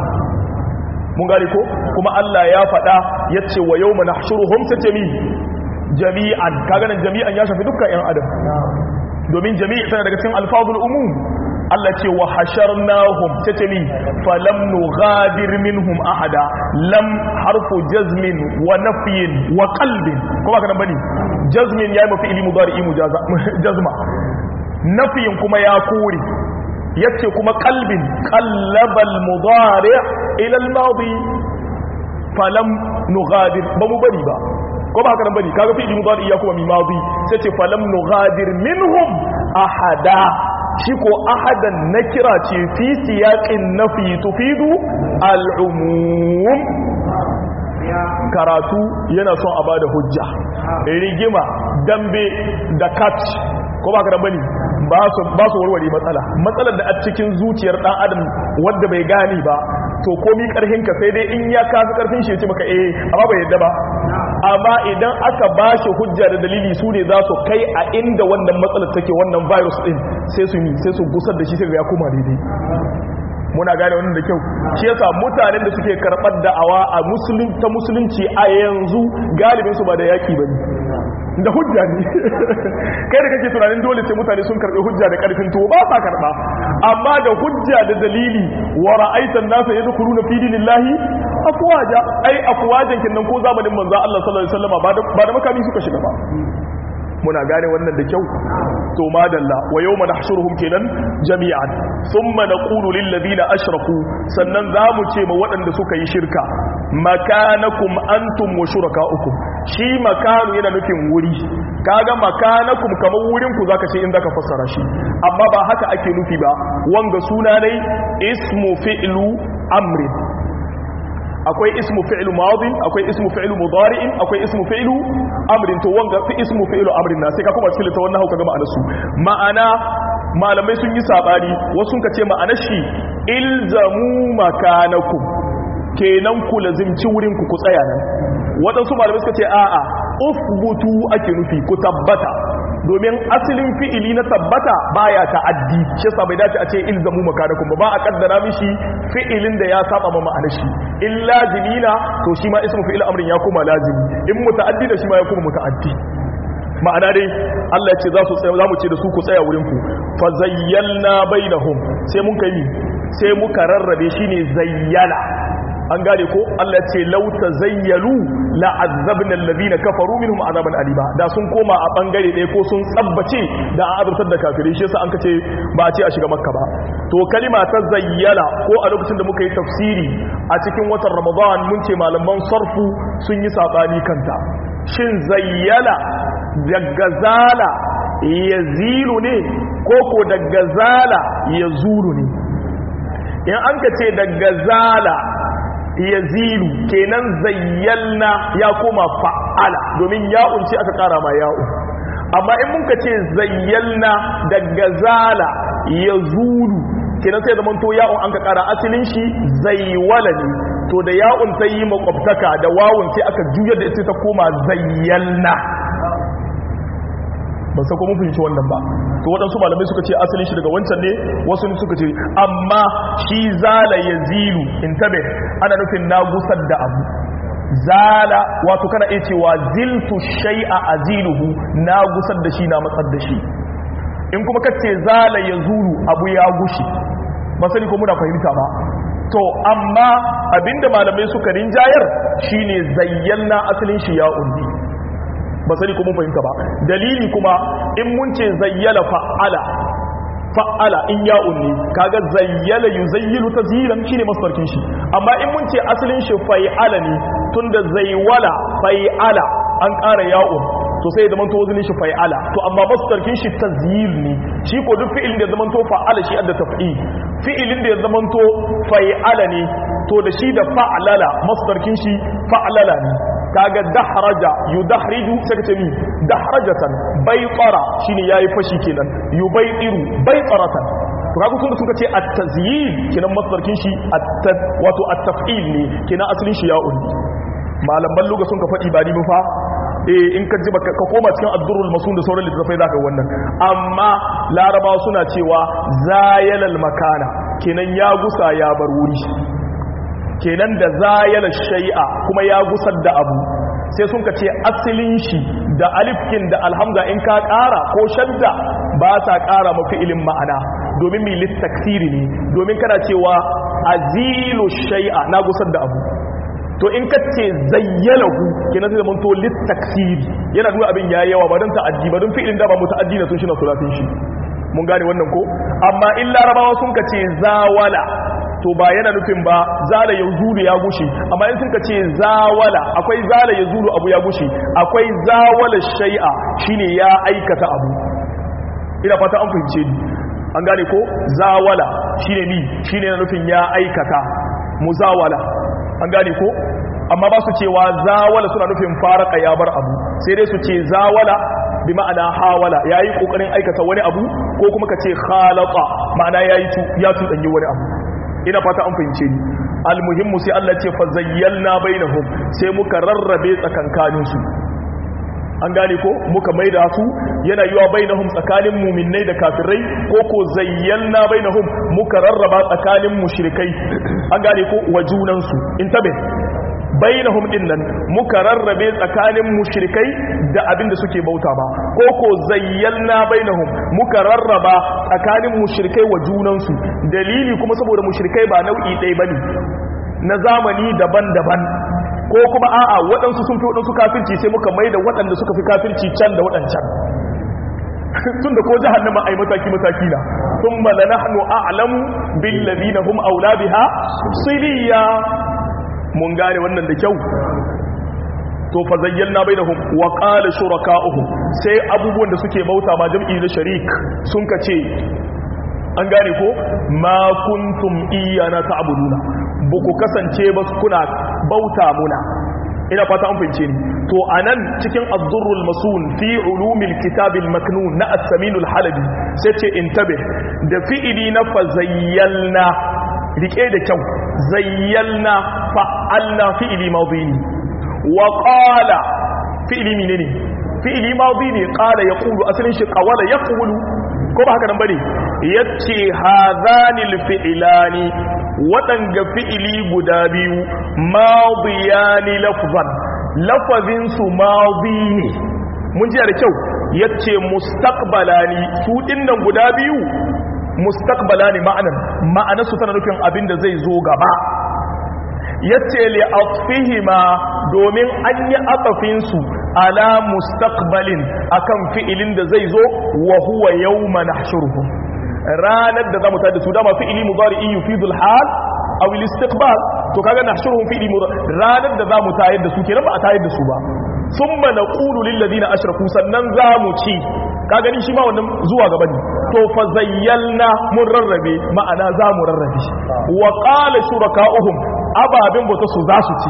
S1: mun gane ko kuma Allah ya faɗa ya ce wa yau mana shuruhun ta jami jami'an kaganan jami'an ya shafi dukkan 'yan adam domin jami'i tana daga cikin alfazul umum Allah ce wa hasharnahum ta jami falam nughadir minhum ahada lam harfu jazmin wa nafyin wa qalbin kuma kana bane jazmin yayi mafi ilmu mudari jazma nafiyin kuma ya kore yace kuma qalbin qallabal mudari ila al-madi falam nughadir ba mu bari ba ko ba haka nan bari kaga fi mudari ya kuma mi madi sai ce falam nughadir minhum ahada shi ko ahadan nakira ce fi siyaqin nafi tufidu al-umum karatu yana son a bada hujja rigima dambe da kat ko ba ka da bane ba su warware matsala matsalar da a cikin zuciyar dan adam wanda bai gane ba to komi karhin ka sai dai in ya kafi karfin shi ya ce maka eh amma bai yadda ba amma idan aka ba shi hujja da dalili su ne za su kai a inda wannan matsalar take wannan virus din sai su yi sai su gusar da shi sai ya koma daidai muna gane wannan da kyau shi yasa mutanen da suke karɓar da'awa a musulun ta musulunci a yanzu galibin su ba da yaki bane da hujja ne kai da kake tunanin dole sai mutane sun karɓi hujja da ƙarfin tuwo ba sa karɓa amma da hujja da dalili wa ra'aitan nasa yadkhuluna fi dinillahi afwaja ai afwajan kinnan ko zamanin manzo Allah sallallahu alaihi wasallam ba da ba da makami suka shiga ba muna gane wannan da kyau to madalla wa yawma nahshuruhum kenan jami'an thumma naqulu lil ladina ashraku sannan zamu ce ma waɗanda suka yi shirka makanakum antum wa shurakaukum shi makanu yana nufin wuri kaga makanakum kamar wurin ku zaka ce in zaka fassara shi amma ba haka ake nufi ba wanga suna dai ismu fi'lu amrin akwai ismu fi'lu madin akwai ismu fi'lu mudari'in akwai ismu fi'lu amrin to wanga fi ismu fi'lu amrin na sai ka kuma cikin ta wannan hauka ga ma'anar su ma'ana malamai sun yi sabani wasu ka ce ma'anar shi ilzamu makanakum kenan ku lazimci wurin ku ku tsaya nan waɗansu malamai suka ce a'a ufbutu ake nufi ku tabbata domin asalin fi'ili na tabbata baya ta'addi shi yasa bai dace a ce ilzamu makanakum ba ba a kaddara mishi fi'ilin da ya saba ma ma'anar shi in lazimina to shi ma ismu fi'il amrin ya koma lazimi in muta'addi da shi ma ya koma muta'addi ma'ana dai Allah ya ce za su tsaya za mu ce da su ku tsaya wurin ku fa zayyalna bainahum sai mun kai sai muka rarrabe shine zayyala an gane ko Allah ce lauta zayyalu la'azzabna alladhina kafaru minhum azaban aliba da sun koma a bangare ɗaya ko sun tsabbace da an azabtar da kafirai shi yasa an kace ba a ce a shiga makka ba to kalima ta zayyala ko a lokacin da muka yi tafsiri a cikin watan ramadan mun ce malaman sarfu sun yi sabani kanta shin zayyala daga zala yazilu ne ko ko daga zala yazulu ne in an ka ce daga zala yazilu kenan zayyalna ya koma fa'ala domin ya'un ce aka kara ma ya'un amma in muka ce zayyalna daga zala yazulu kenan sai zaman to ya'un an ka kara asalin shi zaywala ne to da ya'un ta yi makwabtaka da wawun sai aka juyar da ita ta koma zayyalna ban san ko mun fahimci wannan ba to waɗansu malamai suka ce asalin shi daga wancan ne wasu ne suka ce amma shi zala ya zilu in tabe ana nufin na gusar da abu zala wato kana iya cewa ziltu shay'a aziluhu na gusar da shi na matsar da shi in kuma kace zala ya zulu abu ya gushi ba sani ko muna fahimta ba to amma abinda malamai suka rinjayar shine zayyana asalin shi ya undi ba sani ko mun fahimta ba dalili kuma in mun ce zayyala fa'ala fa'ala in ya'un ne kaga zayyala yuzayyilu tazyilan shine masdarkin shi amma in mun ce asalin shi fa'ala ne tunda zaywala fa'ala an ƙara ya'un to sai zaman to wazinin shi fa'ala to amma masdarkin shi tazyil ne shi ko duk fi'ilin da zaman to fa'ala shi adda taf'il fi'ilin da ya zaman to fa'ala ne to da shi da fa'alala masdarkin shi fa'alala ne kaga dahraja yudahriju sai ka ce mi dahrajatan baytara shine yayi fashi kenan yubaytiru baytaratan to kaga tunda suka ce at-tazyil kenan masdarkin shi wato at-taf'il ne kenan asalin shi ya'un malaman luga sun ka faɗi ba ni fa eh in ka ji ka koma cikin ad-durrul masun da sauran littafai zaka wannan amma larabawa suna cewa zayalal makana kenan ya gusa ya bar wuri kenan da zayala shay'a kuma ya gusar da abu sai sun ka ce asalin shi da alifkin da alhamza in ka ƙara ko shadda ba sa ƙara mafi ilin ma'ana domin mai littaksiri ne domin kana cewa azilu shay'a na gusar da abu to in ka ce zayyalahu kenan zai zama to littaksiri yana nuna abin ya yawa ba don ta'addi ba don fi'ilin da ba mu ta'addi na sun shi na sulatin shi mun gane wannan ko amma in larabawa sun ka ce zawala to ba yana nufin ba zala ya zuru ya gushe amma in suka ce zawala akwai zala ya zuru abu ya gushe akwai zawala shai'a shine ya aikata abu ina fata an fahimce ni an gane ko zawala shine ni shine na nufin ya aikata muzawala an gane ko amma ba su cewa zawala suna nufin faraka ya bar abu sai dai su ce zawala bi ma'ana hawala yayi kokarin aikata wani abu ko kuma ka ce khalaqa ma'ana yayi ya tudanyi wani abu ina fata an fahimce ni almuhimmu sai Allah ce fa zayyalna bainahum sai muka rarrabe tsakankanin su an gane ko muka maida su yana yiwa bainahum tsakanin mu'minnai da kafirai ko ko zayyalna bainahum muka rarraba tsakanin mushrikai an gane ko wa junan su intabe bainahum din nan muka rarrabe tsakanin mushrikai da abin da suke bauta ba ko ko zayyalna bainahum muka rarraba tsakanin mushrikai wa junansu dalili kuma saboda mushrikai ba nau'i ɗaya bane na zamani daban-daban ko kuma a'a waɗansu sun fi waɗansu kafirci sai muka maida waɗanda suka fi kafirci can da waɗancan tun da ko jahannama ai mataki mataki na thumma lanahnu a'lamu bil ladina hum aula biha siliya mun gane wannan da kyau to fa zayyana bainahum wa qala shuraka'uhum sai abubuwan da suke bauta ma jam'i da sharik sun kace an gane ko ma kuntum iyana ta'buduna buku kasance ba kuna bauta muna ina fata an fahimce ni to anan cikin ad-durrul masun fi ulumil kitabil maknun na as-samin al-halabi sai ce intabe da fi'ili na fa zayyalna rike da kyau zayyalna fa'alna fi'ili madini wa qala fi'ili menene fi'ili madini qala yaqulu asalin shi qawala yaqulu ko ba haka nan bane yace hadhanil fi'lani wadanga fi'ili guda biyu madiyani lafzan lafazin su madini mun ji da kyau yace mustaqbalani su dinnan guda biyu mustaqbala ne ma'anan ma'anar su tana nufin abin da zai zo gaba yace li atfihima domin an yi atafin su ala mustaqbalin akan fi'ilin da zai zo wa huwa yawma nahshuruhum ranar da zamu tada su dama fi'ili mudari'i yufidu al-hal aw al-istiqbal to kaga nahshuruhum fi'ili ranar da zamu tayar da su kenan ba a tayar da su ba thumma naqulu lil ladina ashraku sannan zamu ci ka gani shi ma wannan zuwa gaba ne to fa zayyalna mun rarrabe ma'ana za mu rarrabe wa qala shuraka'uhum ababin bauta su za su ci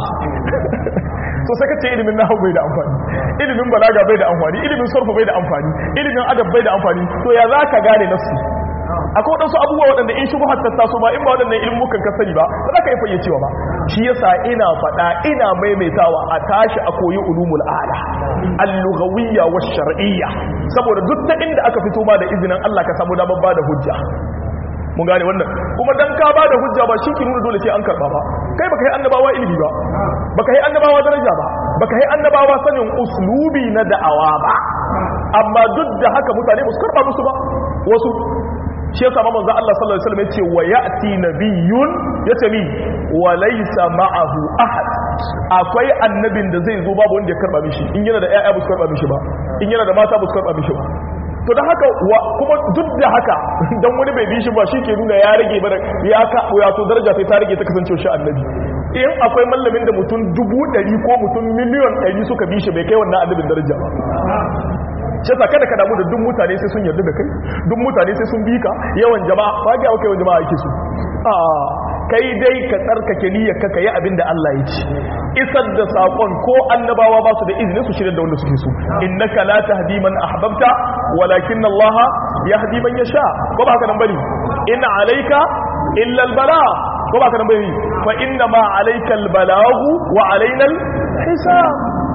S1: to sai kace ilimin nahwu bai da amfani ilimin balaga bai da amfani ilimin sarfu bai da amfani ilimin adab bai da amfani to ya zaka gane nafsi akwai wadansu abubuwa waɗanda in shubuhar ta taso ba in ba waɗannan ilmukan ka sani ba ba za ka yi fayyacewa ba shi yasa ina faɗa ina maimaitawa a tashi a koyi ulumul ala al-lughawiyya wa shar'iyya saboda duk ta inda aka fito ma da izinin Allah ka samu damar bada hujja mun gane wannan kuma dan ka bada hujja ba shi ki nuna dole sai an karba ba kai baka yi annabawa ilimi ba baka yi annabawa daraja ba baka yi annabawa sanin uslubi na da'awa ba amma duk da haka mutane ba su karba musu ba wasu shi yasa manzo Allah sallallahu alaihi wasallam yace wa ya'ti nabiyyun yace mi wa laysa ma'ahu ahad akwai annabin da zai zo babu wanda ya karba mishi in yana da ƴaƴa ba su karba mishi ba in yana da mata ba su karba mishi ba to to da haka kuma duk da haka dan wani bai bi shi ba shi ke nuna ya rage ba ya ka ya to daraja sai ta rage ta kasance shi annabi in akwai mallamin da mutum dubu ɗari ko mutum miliyon ɗari suka bi shi bai kai wannan annabin daraja ba shi sa kada ka damu da duk mutane sai sun yarda da kai duk mutane sai sun bi ka yawan jama'a ba ga yawan jama'a yake su a kai dai ka tsarkake niyyar ka kai abin da Allah ya ci isar da sakon ko annabawa ba su da izini su shirya da wanda suke so innaka la tahdi man ahbabta walakin Allah yahdi man yasha ko ba haka nan bane in alayka illa albala ko ba haka nan bane fa inna ma alayka albalagu wa alaina alhisab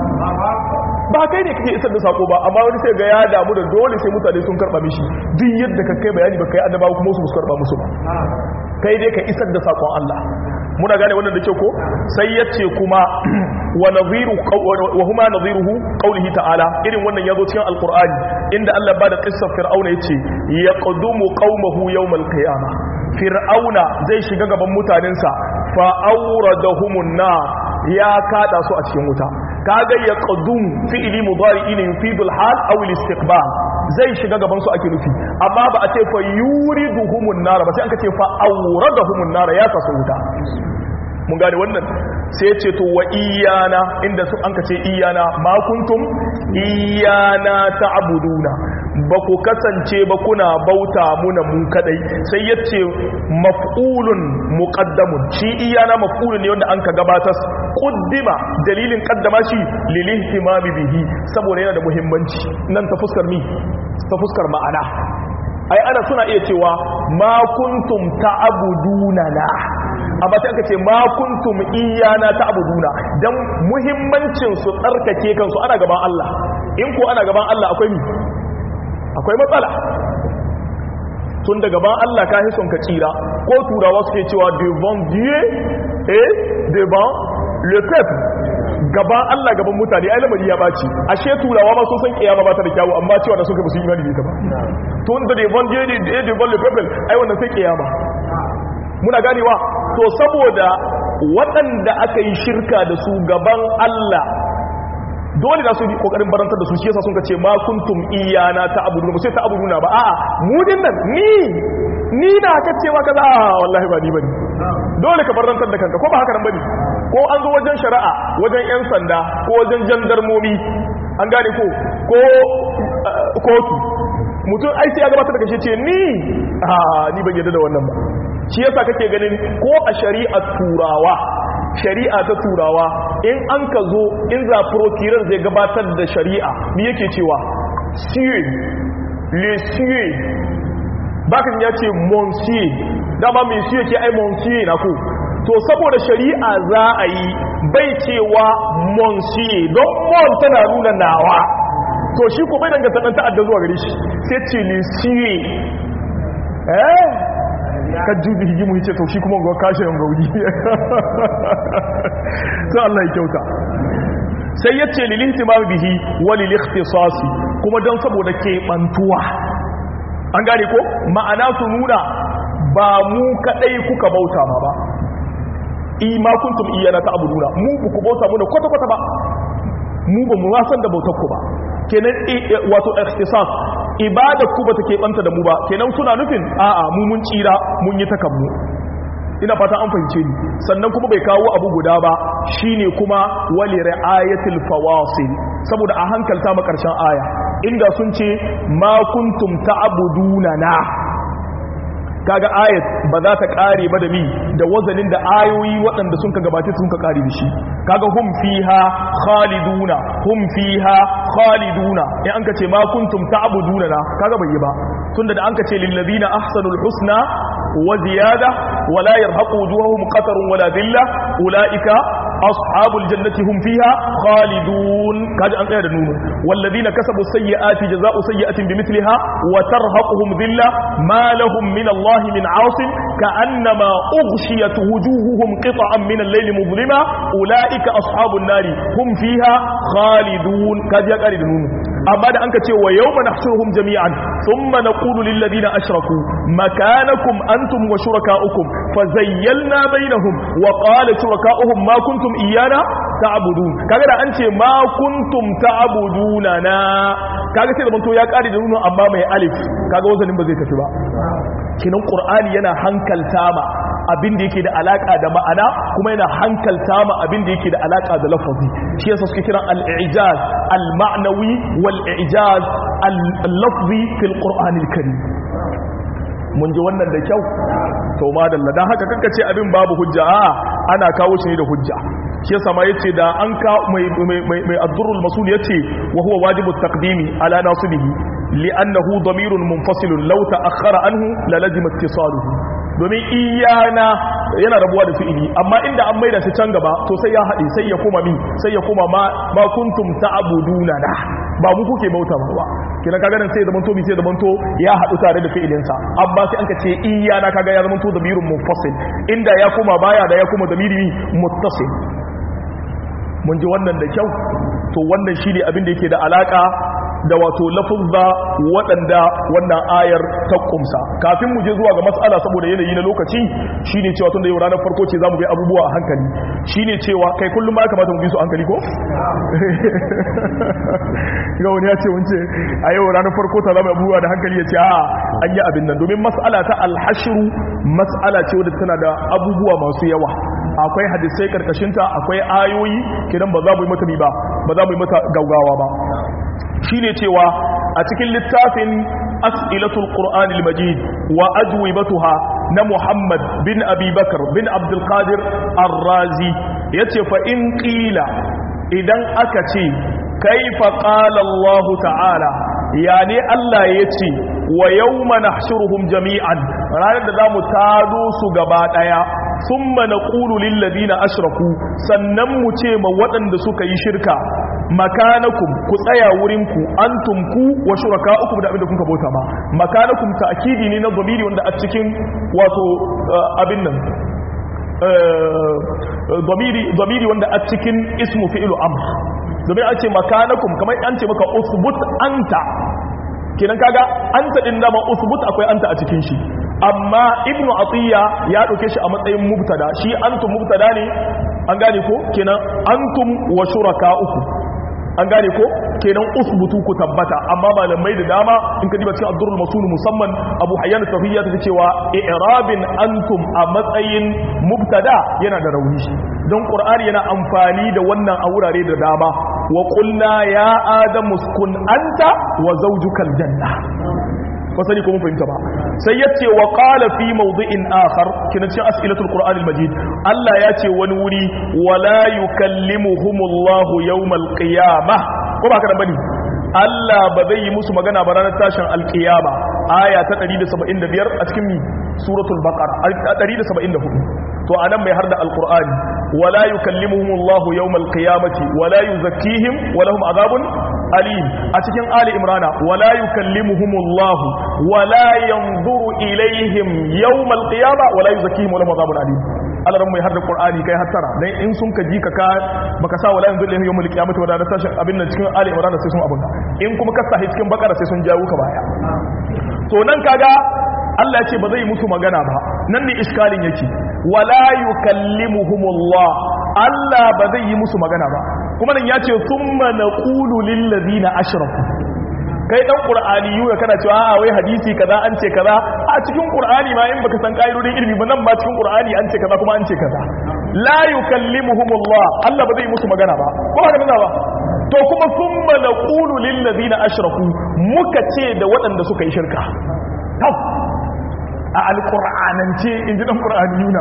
S1: ba kai ne kake isar da sako ba amma wani sai ga ya damu da dole sai mutane sun karba mishi duk yadda ka kai bayani ba kai annabawa kuma su karba musu ba kai dai ka isar da sakon Allah muna gane wannan da ke ko sai yace kuma wa nadhiru wa huma nadhiruhu qawlihi ta'ala irin wannan yazo cikin alqur'ani inda Allah ba da qissar fir'auna yace yaqdumu qaumahu yawmal qiyamah fir'auna zai shiga gaban mutanensa fa awradahumun nar ya kada su a cikin wuta kaga ya qadum fi'li mudari ne yufidul hal aw al istiqbal zai shiga gaban su ake nufi amma ba a ce fa yuriduhumun nar ba sai aka ce fa awradahumun nar ya kasu wuta mun gane wannan sai ce to wa iyana inda su an kace iyana ma kuntum iyana ta'buduna ba ku kasance ba kuna bauta muna mu kadai sai yace maf'ulun muqaddamun shi iyana maf'ulun ne wanda an ka gabatar quddima dalilin qaddama shi lil ihtimami bihi saboda yana da muhimmanci nan ta fuskar mi ta fuskar ma'ana ai ana suna iya cewa ma kuntum ta'buduna la amma sai aka ce ma kuntum iyana ta'buduna dan muhimmancin su tsarkake kansu ana gaban Allah in ko ana gaban Allah akwai mi akwai matsala tun da gaban Allah ka hison ka tsira ko turawa suke cewa devant Dieu et devant le peuple gaban Allah gaban mutane ai lamari ya baci ashe turawa ma sun san kiyama ba ta da kyawu amma cewa da suka ba su imani da ita ba tun da devant Dieu et devant le peuple ai wannan sai kiyama muna ganewa to saboda waɗanda aka yi shirka da su gaban Allah dole da su yi kokarin barantar da su shi yasa sun ce ma kuntum iyana ta abuduna ba sai ta abuduna ba a'a mu din nan ni ni na ka cewa kaza wallahi ba ni bane dole ka barantar da kanka ko ba haka nan bane ko an zo wajen shari'a wajen yan sanda ko wajen jandarmomi an gane ko ko kotu mutum ai sai ya gabatar da kashe ce ni a ni ban yarda da wannan ba shi yasa kake ganin ko a shari'ar turawa shari'a ta turawa in an ka zo in za prokirar zai gabatar da shari'a ni yake cewa siye le siye bakan ya ce monsier dama mai siye ke ai monsier na ku to saboda shari'a za a yi bai cewa monsier don mon tana nuna nawa to shi ko bai danganta ɗan ta'adda zuwa gare shi sai ce le siye eh ka jubi hijimu hice to shi kuma ga kashe yan gauri sai Allah ya kyauta sai yace lil ihtimam bihi wa lil ikhtisasi kuma dan saboda ke bantuwa an gane ko ma'ana su nuna ba mu kadai kuka bauta ma ba ima kuntum iyana ta'buduna mu ku bauta mu kwata kwata ba mu ba mu san da bautar ku ba kenan wato ikhtisas ibadar ku bata keɓanta da mu ba kenan suna nufin a'a mu mun tsira mun yi takammu ina fata an fahimce ni sannan kuma bai kawo abu guda ba shine kuma wali ra'ayatil fawasil saboda a hankalta ma karshen aya inda sun ce ma kuntum ta'buduna na kaga ayat ba za ta kare ba da mi da wazanin da ayoyi waɗanda sun ka gabace sun ka kare da shi kaga hum fiha khaliduna hum fiha khaliduna in an ka ce ma kuntum ta'buduna na kaga bai yi ba tunda da an ka ce lil ladina ahsanul husna wa ziyada wala yarhaqu wujuhahum qatarun wala dhilla ulaika ashabul jannati hum fiha khalidun kaji an tsaya da nunu walladina kasabu sayyiati jazaa'u sayyi'atin bimithliha wa tarhaquhum dhilla ma lahum min Allah min 'asim ka'annama ughshiyat wujuhuhum qita'an min al-layli mudlima ulaika ashabun nari hum fiha khalidun kaji ya kare da nunu amma da anka ce wa yawma nahshuruhum jami'an thumma naqulu lil ladina ashraku makanakum antum wa shurakaukum fazayyalna bainahum wa qala shurakauhum ma kuntum iyana ta'budun kaga da an ce ma kuntum ta'buduna na kaga sai zaman to ya kare da nunu amma mai alif kaga wazanin ba zai tafi ba kinan qur'ani yana hankalta ma abin da yake da alaka da ma'ana kuma yana hankalta ma abin da yake da alaka da lafazi shi yasa suke kiran al-i'jaz al-ma'nawi wal-i'jaz al-lafzi fil qur'anil karim mun ji wannan da kyau to madalla dan haka kanka ce abin babu hujja a ana kawo shi ne da hujja shi yasa ma yace da an ka mai mai mai ad-durrul masul yace wa huwa wajibu taqdimi ala nasibihi li'annahu damirun munfasilun law ta'akhkhara anhu la lazima ittisaluhu domin iyana yana rabuwa da fi'ili amma inda an maida shi can gaba to sai ya haɗe sai ya koma min sai ya koma ma ma kuntum ta'buduna da ba mu kuke bauta ba kina kaga nan sai zaman to bi sai zaman to ya haɗu tare da fi'ilin sa amma sai an ka ce iyana kaga ya zaman to damirun munfasil inda ya koma baya da ya koma damiri muttasil mun ji wannan da kyau to wannan shine abin da yake da alaka da wato lafuzza waɗanda wannan ayar ta kumsa kafin mu je zuwa ga matsala saboda yanayi na lokaci shine cewa tun da yau ranar farko ce zamu bi abubuwa a hankali shine cewa kai kullum ma ya kamata mu bi su hankali ko ga wani ya ce wance a yau ranar farko ta zama abubuwa da hankali ya ce a an yi abin nan domin matsala ta alhashiru matsala ce wadda tana da abubuwa masu yawa akwai hadisai karkashinta akwai ayoyi kidan ba za mu yi mata ba ba za mu yi mata gaugawa ba shine cewa a cikin littafin as'ilatul qur'anil majid wa ajwibatuha na muhammad bin abi bakar bin abdul qadir ar-razi yace fa in qila idan aka ce kaifa qala allah ta'ala yani allah yace wa yawma nahshuruhum jami'an ranar da zamu tado su gaba daya thumma naqulu lil ladina ashraku sannan mu ce ma waɗanda suka yi shirka makanakum ku tsaya wurinku antum ku wa shuraka'ukum da abinda kuka bauta ma makanakum ta'kidi ne na dhamiri wanda a cikin wato abin nan dhamiri dhamiri wanda a cikin ismu fi'lu amr domin an ce makanakum kamar an ce maka usbut anta kenan kaga anta din da ma usbut akwai anta a cikin shi amma ibnu atiya ya dauke shi a matsayin mubtada shi antum mubtada ne an gane ko kenan antum wa shuraka'ukum an gane ko kenan usbutu ku tabbata amma malamai da dama in ka diba cikin abdurul masul musamman abu hayyan tafiyya ta cewa i'rabin antum a matsayin mubtada yana da rauni don qur'ani yana amfani da wannan a wurare da dama wa qulna ya adamu uskun anta wa zawjukal janna ba sani ko mun fahimta ba sai yace wa qala fi mawdi'in akhar kina cikin as'ilatul qur'anil majid Allah ya ce wani wuri wala yukallimuhumullahu yawmal qiyamah ko ba ka da bane Allah ba zai yi musu magana ba ranar tashin alkiyama aya ta 175 a cikin suratul baqara 174 to anan mai harda alqur'ani wala yukallimuhumullahu yawmal qiyamati wala yuzakkihim wa lahum adhabun alim a cikin ali imrana wala yukallimuhumullahu wala yanzuru ilaihim yawmal qiyama wala yuzakkihim wa lahum adhabun alim Allah ran mai harda qur'ani kai hattara dan in sun ka ji ka ka baka sa wala yanzuru ilaihim yawmal qiyamati wa da tashin abin nan cikin ali imrana sai sun abunga in kuma ka sa cikin bakara sai sun jawo ka baya to nan kaga Allah ya ce ba zai musu magana ba nan ne iskalin yake wala yukallimuhumullah Allah ba zai yi musu magana ba kuma nan ya ce thumma naqulu lil ladina ashraku kai dan qur'ani yau kana cewa a wai hadisi kaza an ce kaza a cikin qur'ani ma in baka san kaidodin ilimi ba nan ba cikin qur'ani an ce kaza kuma an ce kaza la yukallimuhumullah Allah ba zai musu magana ba ko haka nan ba to kuma thumma naqulu lil ladina ashraku muka ce da waɗanda suka yi shirka tab a alƙur'anance in ji ɗan ƙur'ani yuna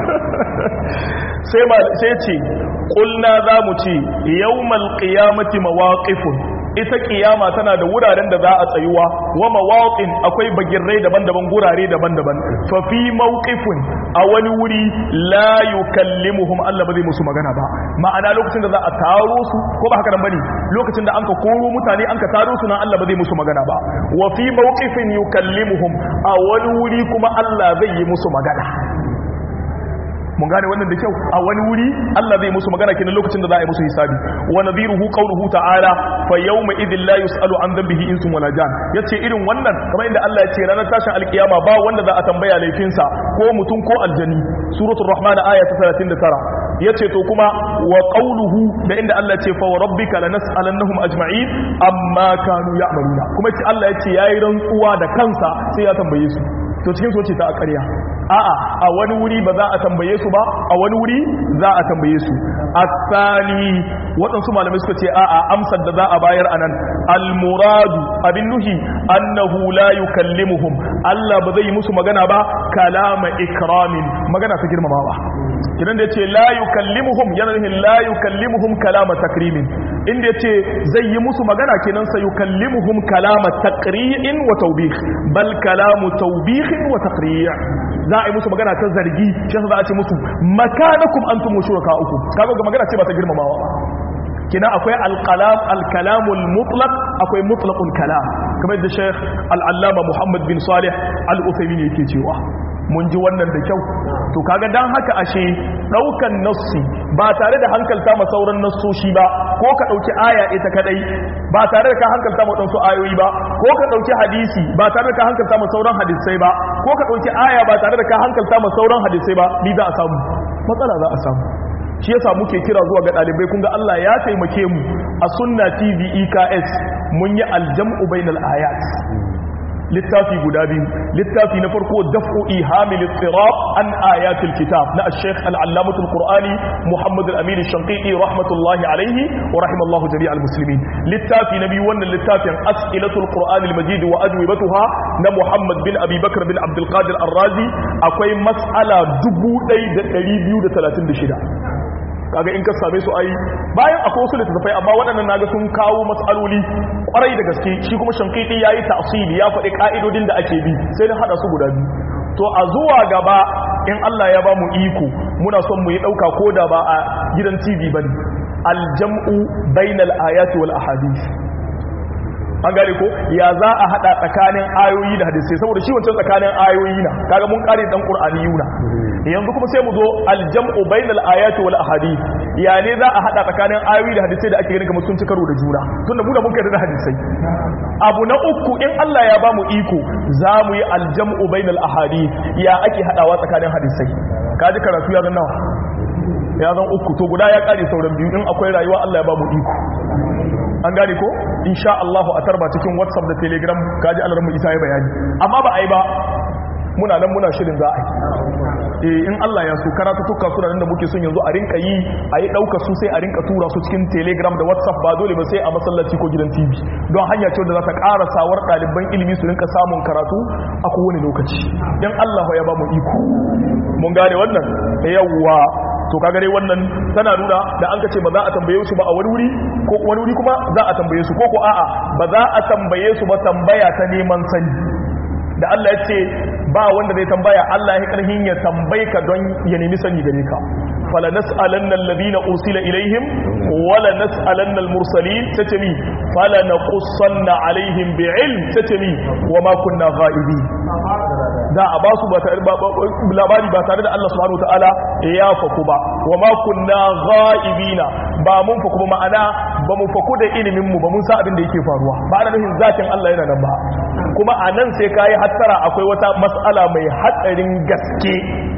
S1: sai ce ƙulna za mu ce yau malƙiyamati mawaƙifun ita ƙiyama tana da wuraren da za a tsayuwa wa mawaƙin akwai bagirrai daban-daban gurare daban-daban fafi mawƙifun a wani wuri la yukallimuhum Allah ba zai musu magana ba ma'ana lokacin da za a taro su ko ba haka nan bane lokacin da an ka koro mutane an ka taro su nan Allah ba zai musu magana ba wa fi mawqifin yukallimuhum a wani wuri kuma Allah zai yi musu magana mun gane wannan da kyau a wani wuri Allah zai musu magana kenan lokacin da za a yi musu hisabi wa nadhiruhu qawluhu ta'ala fa yawma idhil la yus'alu an dhanbihi insun wala jan yace irin wannan kamar inda Allah ya ce ranar tashin alkiyama ba wanda za a tambaya laifinsa ko mutum ko aljani suratul rahman aya ta 39 yace to kuma wa qawluhu da inda Allah ce fa rabbika lanas'alannahum ajma'in amma kanu ya'maluna kuma ce Allah yace yayi rantsuwa da kansa sai ya tambaye su to cikin su ce ta ƙarya a'a a wani wuri ba za a tambaye su ba a wani wuri za a tambaye su asali waɗansu malamai suka ce a'a amsar da za a bayar anan almuradu abin nuhi annahu la yukallimuhum Allah ba zai yi musu magana ba kalama ikramin magana ta girmamawa kidan da yace la yukallimuhum yana nufin la yukallimuhum kalama takrimin inda yace zai yi musu magana kenan sai yukallimuhum kalama taqri'in wa tawbih bal kalamu tawbih wa taqri' za a yi musu magana ta zargi shi za a ce musu makanakum antum shuraka'ukum kaga ga magana ce ba ta girmamawa kina akwai alkalam alkalamul mutlaq akwai mutlaqul kalam kamar da Sheikh al-Allama Muhammad bin Salih al-Uthaymeen yake cewa mun ji wannan da kyau to kaga dan haka ashe daukan nassi ba tare da hankalta ma sauran nassoshi ba ko ka dauki aya ita kadai ba tare da ka hankalta ma wadansu ayoyi ba ko ka dauki hadisi ba tare da ka hankalta ma sauran hadisai ba ko ka dauki aya ba tare da ka hankalta ma sauran hadisai ba ni za a samu matsala za a samu shi yasa muke kira zuwa ga dalibai kun ga Allah ya taimake mu a sunna TV EKS mun yi aljam'u bainal ayat littafi guda biyu littafi na farko daf'u ihamil ittirab an ayatil kitab na al-sheikh al-allamah al-qur'ani muhammad al-amin al-shanqiti rahmatullahi alayhi wa rahimallahu jami'al muslimin littafi na biyu wannan littafin as'ilatul qur'an al-majid wa ajwibatuha na muhammad bin abi bakr bin abdul qadir ar-razi akwai mas'ala 1236 kaga in ka same su ai bayan akwai wasu littattafai amma waɗannan naga sun kawo matsaloli kwarai da gaske shi kuma shankiti yayi tafsili ya faɗi ka'idodin da ake bi sai na hada su guda biyu to a zuwa gaba in Allah ya ba mu iko muna son mu yi ɗauka ko da ba a gidan TV bane aljam'u bainal ayati wal ahadith an gane ko ya za a hada tsakanin ayoyi da hadisai saboda shi wancan tsakanin ayoyi na kaga mun kare dan qur'aniyuna yanzu kuma sai mu zo aljam'u bainal ayati wal ahadith ya ne za a hada tsakanin ayoyi da hadisai da ake ganin kamar sun ci karo da juna tunda mu da mun kai da hadisai abu na uku in Allah ya bamu iko za mu yi aljam'u bainal ahadith ya ake hadawa tsakanin hadisai kaji karatu ya zan nawa ya zan uku to guda ya kare sauran biyu in akwai rayuwa Allah ya bamu iko an gane ko insha Allah a tarba cikin WhatsApp da Telegram kaji Allah mu isa ya bayani amma ba ai ba muna nan muna shirin za a yi in Allah ya so karatu tuka suna nan da muke son yanzu a rinka yi a yi ɗauka su sai a rinka tura su cikin telegram da whatsapp ba dole ba sai a masallaci ko gidan tv don hanya ce da za ta ƙara sawar ɗaliban ilimi su rinka samun karatu a kowane lokaci in Allah ya ba mu iko mun gane wannan yawwa to kaga dai wannan tana nuna da an kace ba za a tambaye su ba a wani wuri ko wani wuri kuma za a tambaye su ko ko a'a ba za a tambaye su ba tambaya ta neman sani da Allah ya ce ba wanda zai tambaya Allah ya karhin ya tambaye ka don ya nemi sani gare ka fala nas'alanna alladhina usila ilaihim wala nas'alanna almursalin tatami fala naqussanna alaihim bi'ilm tatami wama kunna ghaibin da a basu ba tare labari ba tare da Allah subhanahu wataala ya faku ba wama kunna ghaibina ba mun faku ba ma'ana ba mu faku da ilimin mu ba mun sa abin da yake faruwa ba ana nufin zatin Allah yana nan ba kuma a nan sai kayi hattara akwai wata mas'ala mai hatsarin gaske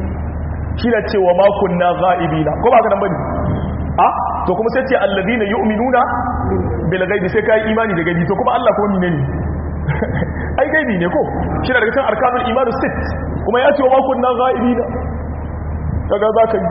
S1: shi da cewa makon na za'ibina ko ba ka nan bane a to kuma sai ce alladina yu'minuna bil ghaibi sai kai imani da gaibi to kuma Allah kuma menene ai gaibi ne ko shi da daga cikin arkanul imanu sit kuma ya ce wa makon na za'ibina kaga za ka yi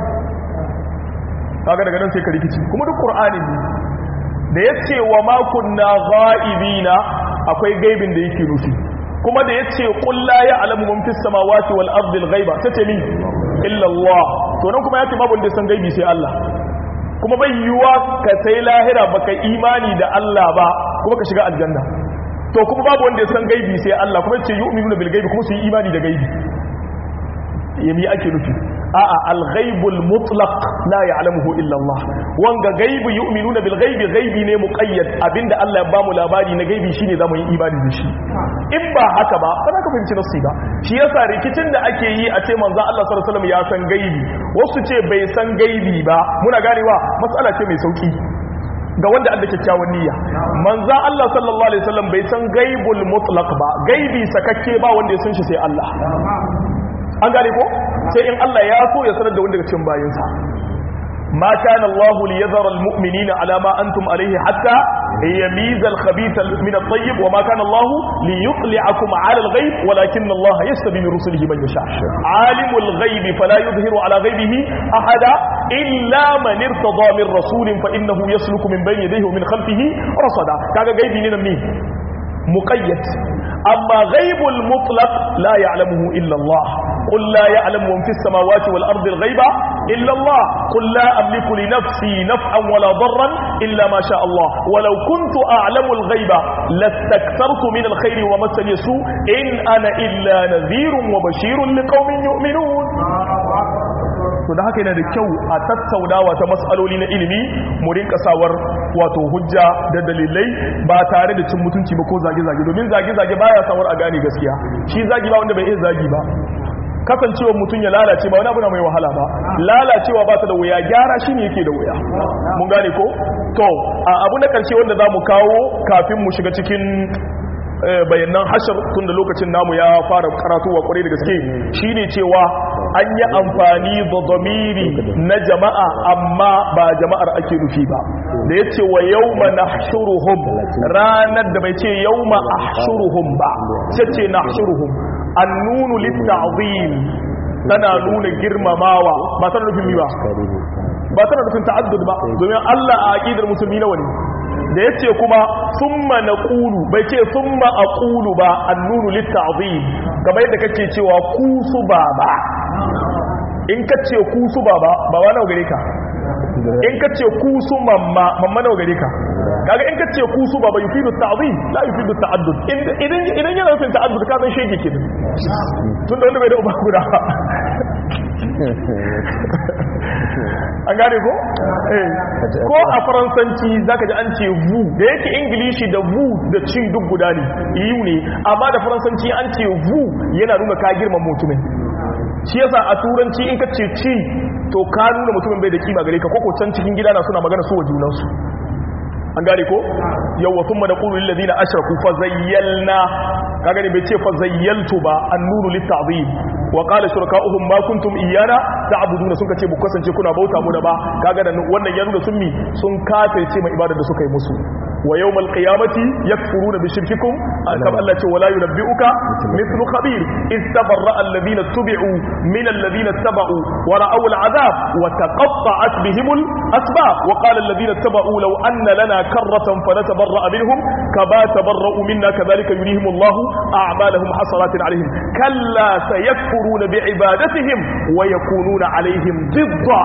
S1: kaga daga nan sai ka rikici kuma duk qur'ani ne da ya ce wa makon na za'ibina akwai gaibin da yake nufi kuma da ya ce ƙulla ya alamu mun fis samawati wal ardil ghaiba ta ce min illa Allah to nan kuma ya ce babu wanda san gaibi sai Allah kuma bai yiwuwa ka sai lahira baka imani da Allah ba kuma ka shiga aljanna to kuma babu wanda ya san gaibi sai Allah kuma ce yu'minuna bil gaibi kuma su yi imani da gaibi yami ake nufi a'a al-ghaibul mutlaq la ya'lamuhu illa Allah wanga gaibi yu'minuna bil ghaibi gaibi ne muqayyad abinda Allah ya bamu labari na gaibi shine zamu yi imani da shi in ba haka ba ba za ka fahimci nasu ba shi yasa rikicin da ake yi a ce manzon Allah sallallahu alaihi wasallam ya san gaibi wasu ce bai san gaibi ba muna ganewa matsala ce mai sauki ga wanda Allah kyakkyawan niyya manzon Allah sallallahu alaihi wasallam bai san gaibul mutlaq ba gaibi sakakke ba wanda ya san shi sai Allah an gane ko sai in Allah ya so ya sanar da wanda daga cikin bayinsa ma kana Allah liyadhara almu'minina ala ma antum alayhi hatta yamiza alkhabitha min at-tayyib wa ma kana Allah liyutli'akum ala al-ghayb walakin Allah yastabi min rusulihi man yasha alimul ghaibi fala yudhiru ala ghaibihi ahada illa man irtada min rasulin fa innahu yasluku min bayni yadayhi wa min khalfihi rasada kaga gaibi ne nan ne muqayyad amma ghaibul mutlaq la ya'lamuhu illa Allah قل لا يعلم من في السماوات والأرض الغيب إلا الله قل لا أملك لنفسي نفعا ولا ضرا إلا ما شاء الله ولو كنت أعلم الغيب لاستكثرت من الخير ومسني السوء إن أنا إلا نذير وبشير لقوم يؤمنون to da haka yana da kyau a tattaunawa ta matsaloli na ilimi mu rinka sawar wato hujja da dalilai ba tare da cin mutunci ba ko zage-zage domin zage-zage baya sawar a gane gaskiya shi zagi ba wanda bai iya zagi ba kasancewar mutum ya lalace ba wani abu na mai wahala ba lalacewa ba ta da wuya gyara shi ne yake da wuya mun gane ko to a abu na karshe wanda za mu kawo kafin mu shiga cikin bayanan hashar tun da lokacin namu ya fara karatuwa kwarai da gaske shine cewa an yi amfani da zamiri na jama'a amma ba jama'ar ake nufi ba da ya ce wa yauma nahshuruhum ranar da bai ce yauma ahshuruhum ba sai ce nahshuruhum annunu litta'zim tana nuna girmamawa ba tana nufin mi ba ba tana nufin ta'addud ba domin Allah a aqidar musulmi nawa ne da yace kuma summa naqulu bai ce summa aqulu ba annunu litta'zim kamar yadda kake cewa ku su baba in ka ce ku su baba baba nawa gare ka in ka ce ku su mamma mamma nawa gare ka kaga in ka ce ku su baba yufidu ta'zim la yufidu ta'addud idan idan yana nufin ta'addud ka san shege ke tun da wanda bai da uba guda an gane ko eh ko a faransanci zaka ji an ce vu da yake ingilishi da vu da ci duk guda ne yu ne amma da faransanci an ce vu yana nuna ka girma mutumin shi yasa a turanci in ka ce ci to ka nuna mutumin bai da kima gare ka koko can cikin gida na suna magana su wa junansu an gane ko yawwa sun mana ƙuru lillazi na ashiraku fa zayyalna ka gani bai ce fa zayyaltu ba an nuru littazim wa qala shuraka'uhum ma kuntum iyana ta'buduna sun kace bu kasance kuna bauta mu da ba kaga da wannan ya nuna sun mi sun kafirce mai ibadar da suka yi musu wa yawmal qiyamati yakfuruna bi shirkikum kama Allah ce wala yunabbi'uka mithlu khabir istabarra alladhina tubi'u min alladhina tabau wa ra'aw al'adab wa taqatta'at bihim al-asbab wa qala alladhina tabau law anna lana karratan fanatabarra minhum kama tabarra'u minna kadhalika yurihim Allah a'malahum hasaratin alaihim kalla sayakfuruna bi'ibadatihim wa yakununa alaihim ضدا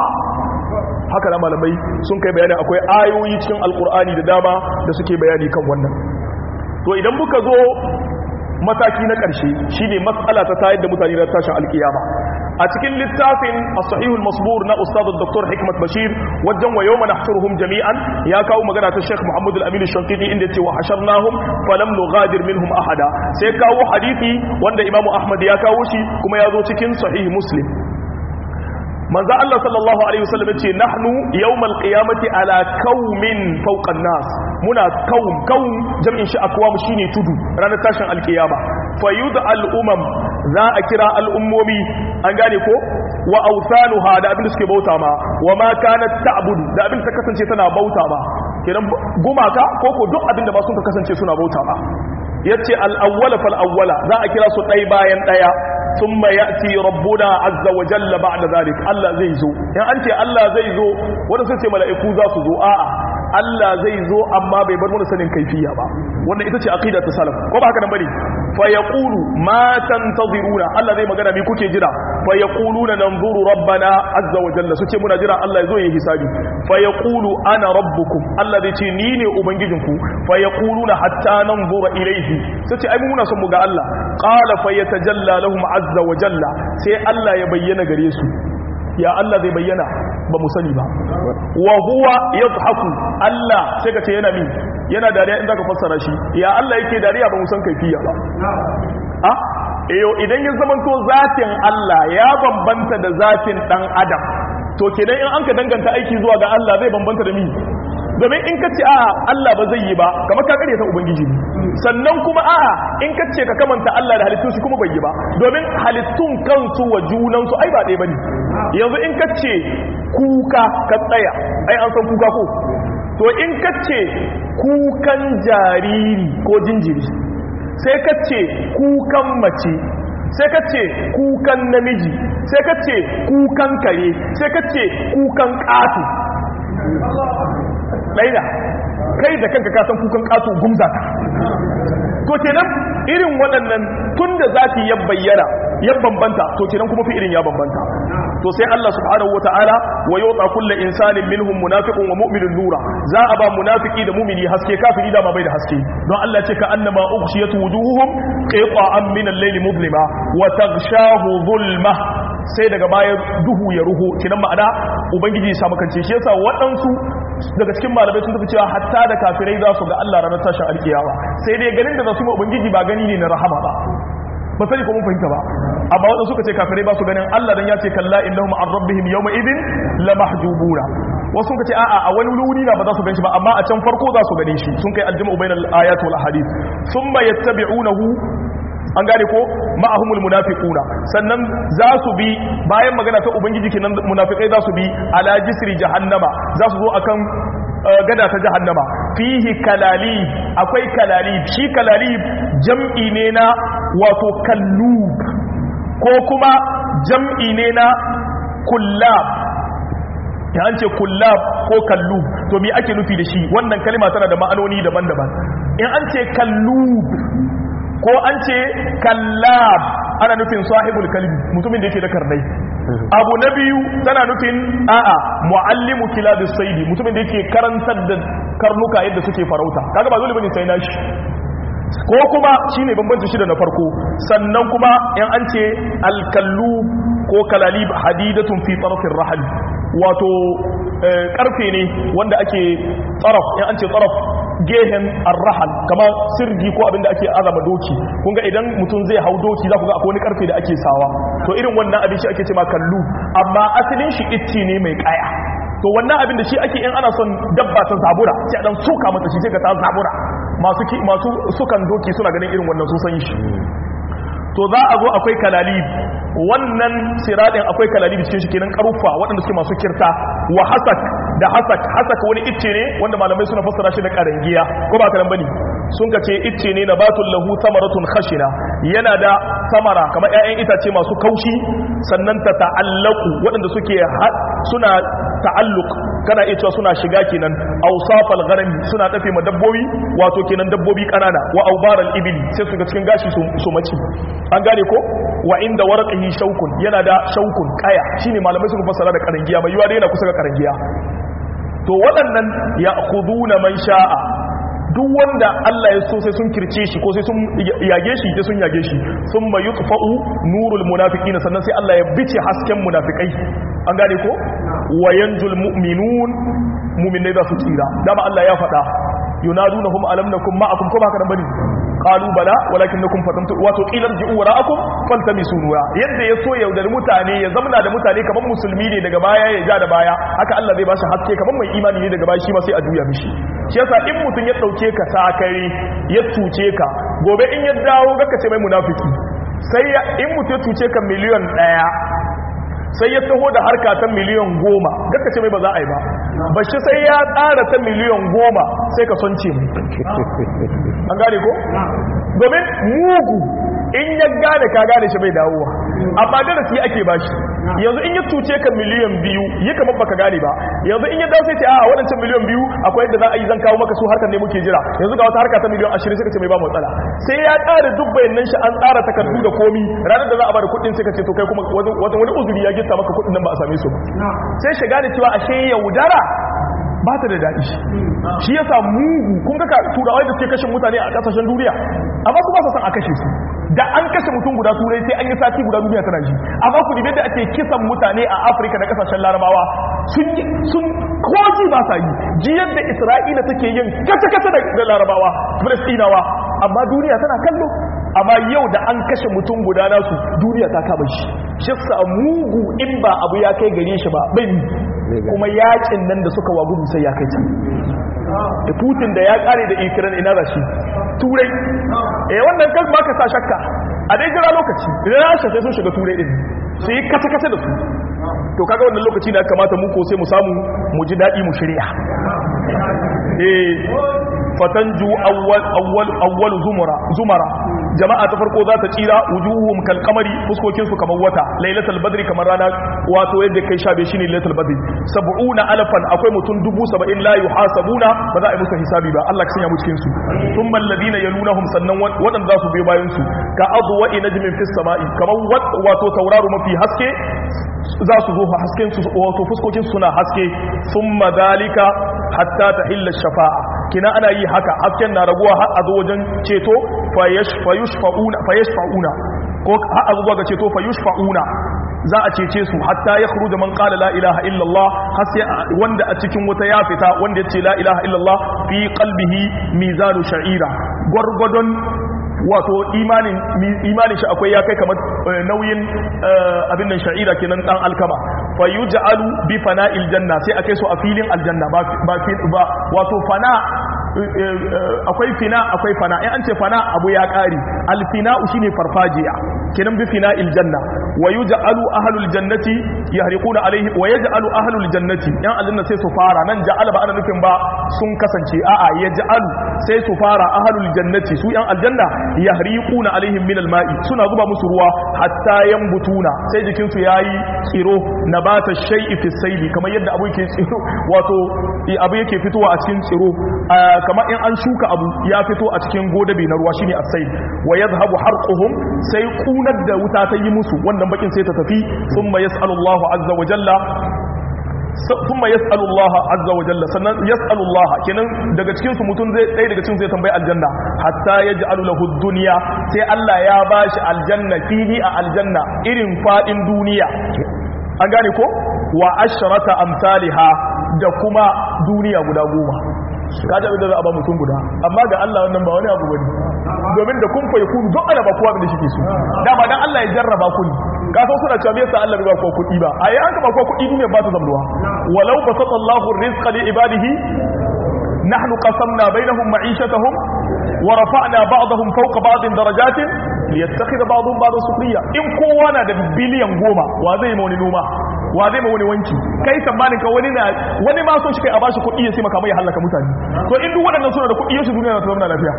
S1: haka na malamai sun kai bayani akwai ayoyi cikin alkur'ani da dama da suke bayani kan wannan to idan muka zo mataki na ƙarshe shine matsala ta tayar da mutane da tashin alkiyama a cikin littafin as-sahihul masbur na ustad dr hikmat bashir wajen wa yawma nahshuruhum jami'an ya kawo magana ta sheikh muhammad al-amin shankiti inda yace wa hasharnahum falam nughadir minhum ahada sai kawo hadisi wanda imamu ahmad ya kawo shi kuma ya zo cikin sahih muslim manzo Allah sallallahu alaihi wasallam yace nahnu yawmal qiyamati ala qaumin fawqa nas muna qaum qaum jam'in shi akwam shine tudu ranar tashin alqiyama fayud al umam za a kira al ummomi an gane ko wa awsanuha da abin da suke bauta ma wa ma kanat ta'budu da abin ta kasance tana bauta ba kenan gumaka ko ko duk abin da ba sun kasance suna bauta ba yace al awwala fal awwala za a kira su dai bayan daya ثم يأتي ربنا عز وجل بعد ذلك الله زي زو يعني أنت الله زي زو ولا سنتي ملائكو ذا سزو آآ Allah zai zo amma bai bar mana sanin kaifiya ba wannan ita ce aqida ta salaf ko ba haka nan bane fa yaqulu ma tantaziruna Allah zai magana me kuke jira fa yaquluna nanzuru rabbana azza wa jalla suce muna jira Allah ya zo ya hisabi fa yaqulu ana rabbukum Allah zai ce ni ne ubangijinku fa yaquluna hatta nanzura ilayhi suce ai muna son mu ga Allah qala fa yatajalla lahum azza wa jalla sai Allah ya bayyana gare su ya Allah zai bayyana ba mu sani ba wa huwa yadhaku Allah sai ka ce yana min yana dariya in zaka fassara shi ya Allah yake dariya ba mu san kaifiya ba a eyo idan ya zamanto zatin Allah ya bambanta da zatin dan adam to kenan in an ka danganta aiki zuwa ga Allah zai bambanta da mi domin in ka ce a'a Allah ba zai yi ba kamar ka kare ta ubangiji ne sannan kuma a'a in ka ce ka kamanta Allah da halittun shi kuma bai yi ba domin halittun kansu wa junansu ai ba ɗaya bane yanzu in ka ce kuka ka tsaya ai an san kuka ko to in ka ce kukan jariri ko jinjiri sai ka ce kukan mace sai ka ce kukan namiji sai ka ce kukan kare sai ka ce kukan ƙato ɗaida kai da kanka kasan kukan ƙato gumza ka to kenan irin waɗannan tun da zafi ya bayyana ya bambanta to kenan kuma fi irin ya bambanta to sai Allah subhanahu wataala wa yota kullu insanin minhum munafiqun wa mu'minun nura za a ba munafiki da mu'mini haske kafiri da ma bai da haske don Allah ce ka annama ughshiyat wujuhuhum qita'an min al-layl mudlima wa taghshahu dhulma sai daga baya duhu ya ruhu kinan ma'ana ubangiji ya samu kance shi yasa waɗansu daga cikin malamai sun tafi cewa hatta da kafirai za su ga Allah ranar tashin alkiyawa sai dai ganin da za su yi ubangiji ba gani ne na rahama ba ba sani ko mun fahimta ba amma wadanda suka ce kafirai ba su ganin Allah dan ya ce kalla innahum an rabbihim yawma idin la mahjubuna wasu suka ce a'a a wani wuri na ba za su ganshi ba amma a can farko za su gane shi sun kai aljama'u bainal ayati wal ahadith thumma yattabi'unahu an gane ko ma'ahumul munafiquna sannan za su bi bayan magana ta ubangiji kenan munafikai za su bi ala jisri jahannama za su zo akan gada ta jahannama fihi kalalib akwai kalalib shi kalalib jam'i ne na wato kallub ko kuma jam'i ne na kullab ya an ce kullab ko kallub to me ake nufi da shi wannan kalima tana da ma'anoni daban-daban in an ce kallub ko an ce kallab ana nufin sahibul kalbi mutumin da yake da karnai abu na biyu tana nufin a'a muallimu kilabis saidi mutumin da yake karantar da karnuka yadda suke farauta kaga ba dole bane sai nashi ko kuma shine bambanci shi da na farko sannan kuma in an ce alkallu ko kalalib hadidatun fi tarafin rahal wato karfe ne wanda ake tsaraf in an ce tsaraf gehen arrahal kama sirgi ko abinda ake azama doki kun ga idan mutum zai hau doki za ku ga akwai wani karfe da ake sawa to irin wannan abin shi ake ce ma kallu amma asalin shi itti ne mai kaya to wannan abin da shi ake in ana son dabba ta zabura sai a dan soka mata shi sai ka ta zabura masu masu sukan doki suna ganin irin wannan sun san shi to za a zo akwai kalalib wannan siradin akwai kalalib cikin shi kenan karufa waɗanda suke masu kirta wa hasak da hasak hasak wani icce ne wanda malamai suna fassara shi da karangiya ko ba karan bane sun ka ce icce ne nabatul lahu thamaratun khashina yana da samara kamar ƴaƴan itace masu kaushi sannan ta ta'allaku waɗanda suke suna ta'alluq kana iya cewa suna shiga kenan awsafal gharami suna tafe ma dabbobi wato kenan dabbobi kanana wa awbaral ibli sai su ga cikin gashi su maci an gane ko wa inda warqihi shaukun yana da shaukun kaya shine malamai suka fassara da karangiya mai yiwa dai yana kusa ga karangiya to waɗannan ya'khuduna man sha'a duk wanda Allah ya so sai sun kirce shi ko sai sun yage shi sai sun yage shi sun ma yutfa'u nurul munafiqin sannan sai Allah ya bice hasken munafikai an gane ko wa yanjul mu'minun mu'minai za su tsira dama Allah ya faɗa yunadunahum alam nakum ma'akum ko ba ka nan bane qalu bala walakinnakum fatantu wato qilan ji'u wara'akum faltamisu nura yadda ya so yaudari mutane ya zamna da mutane kaman musulmi ne daga baya ya ja da baya haka Allah zai bashi haske kaman mai imani ne daga baya shi ma sai a juya mishi shi yasa in mutun ya dauke ka sakare ya tuce ka gobe in ya dawo ga ka ce mai munafiki sai in mutun ya tuce ka miliyan daya sai ya taho da harka ta miliyan goma gaka ce mai ba za a yi ba ba shi sai ya tsara ta miliyan goma sai ka son ce mai an gane ko? domin mugu in ya gane ka gane shi bai dawowa amma darasi ake ba shi yanzu in ya tuce ka miliyan biyu yi kamar baka gane ba yanzu in ya dawo sai ce a waɗancan miliyan biyu akwai yadda za a yi zan kawo maka su harkar ne muke jira yanzu ga wata harka ta miliyan ashirin suka ce mai ba matsala sai ya ƙara duk bayanan shi an tsara takardu da komi ranar da za a bada kuɗin sai ka ce to kai kuma wani uzuri ya gitta maka kuɗin nan ba a same su ba sai shiga da cewa ashe yaudara ba ta da daɗi shi yasa mugu kun ga turawai da suke kashe mutane a ƙasashen duniya amma su ba su san a kashe su da an kashe mutum guda turai sai an yi sati guda duniya tana ji amma ku dibe da ake kisan mutane a afirka da ƙasashen larabawa sun sun koji ba sa yi ji yadda isra'ila take yin kasa-kasa da larabawa filistinawa amma duniya tana kallo amma yau da an kashe mutum guda nasu duniya ta kama shi shi sa mugu in ba abu ya kai gare shi ba bai kuma yakin nan da suka wagudu sai ya kai can da putin da ya kare da ikiran ina za shi turai eh wannan kan ba ka sa shakka a dai jira lokaci idan rasha sai sun shiga turai din su yi kata-kata da su to kaga wannan lokaci da kamata mu ko sai mu samu mu ji daɗi mu shirya eh fatanju awwal awwal awwal zumara zumara jama'a ta farko za ta tsira wujuhum kal qamari fuskokin su kamar wata lailatul badri kamar rana wato yadda kai shabe shine lailatul badri sab'una alfan akwai mutum dubu saba'in la yuhasabuna ba za a yi musu hisabi ba Allah ka sanya mu cikin su thumma alladhina yalunahum sannan wadanda za su biyo bayan su ka adwa najmin fis sama'i kamar wato tauraro mafi haske za su zo hasken su wato fuskokin su suna haske thumma dalika hatta tahilla shafa'a kina ana yi haka hasken na raguwa har a zo wajen ceto fayashfa'una ko har a zuwa ga ceto fayashfa'una za a cece su hatta ya khruja man qala la ilaha illallah har sai wanda a cikin wata ya fita wanda yace la ilaha illallah fi qalbihi mizanu sha'ira gwargwadon wato imanin imanin shi akwai ya kai kamar nauyin abin nan sha'ira kenan dan alkama fa yuj'alu bi fana'il janna sai akai su a filin aljanna ba ba wato fana akwai fina akwai fana in an ce fana abu ya kare alfina'u shine farfajiya kenan bi fina'il janna wa yuj'alu ahlul jannati yahriquna alayhi wa yaj'alu ahlul jannati yan aljanna sai su fara nan ja'ala ba ana nufin ba sun kasance a'a yaj'alu sai su fara ahlul jannati su yan aljanna yahriquna alaihim min alma'i suna zuba musu ruwa hatta yambutuna sai jikin su yayi tsiro nabata shay'i fi sayli kamar yadda abu yake tsiro wato abu yake fitowa a cikin tsiro kamar in an shuka abu ya fito a cikin godabe na ruwa shine as-sayl wa yadhhabu harquhum sai kunar da wuta ta yi musu wannan bakin sai ta tafi thumma yas'alu Allahu azza wa jalla thumma yas'alu Allah azza wa jalla sannan yas'alu Allah kenan daga cikin su mutum zai dai daga cikin zai tambayi aljanna hatta yaj'alu lahu dunya sai Allah ya bashi aljanna fili a aljanna irin fadin duniya an gane ko wa ashrata amsalha da kuma duniya guda goma ka ji abin da za a ba mutum guda amma ga Allah wannan ba wani abu bane domin da kun fa yakun duk ana ba kowa da shi ke so dama dan Allah ya jarraba ku ne ka san suna cewa me yasa Allah bai ba kowa kuɗi ba ai an ka ba kowa kuɗi ne ba ta zamduwa walau basata Allahu rizqa li ibadihi nahnu qasamna bainahum ma'ishatahum wa rafa'na ba'dahum fawqa ba'din darajatin liyattakhidha ba'dhum ba'dan sukhriya in kowa na da biliyan goma wa zai ma wani noma wa zai ma wani wanki kai tsammanin ka wani na wani ma son shi kai a bashi kuɗi ya sai maka mai halaka mutane to in duk waɗannan suna da kuɗi yaushe duniya na zama lafiya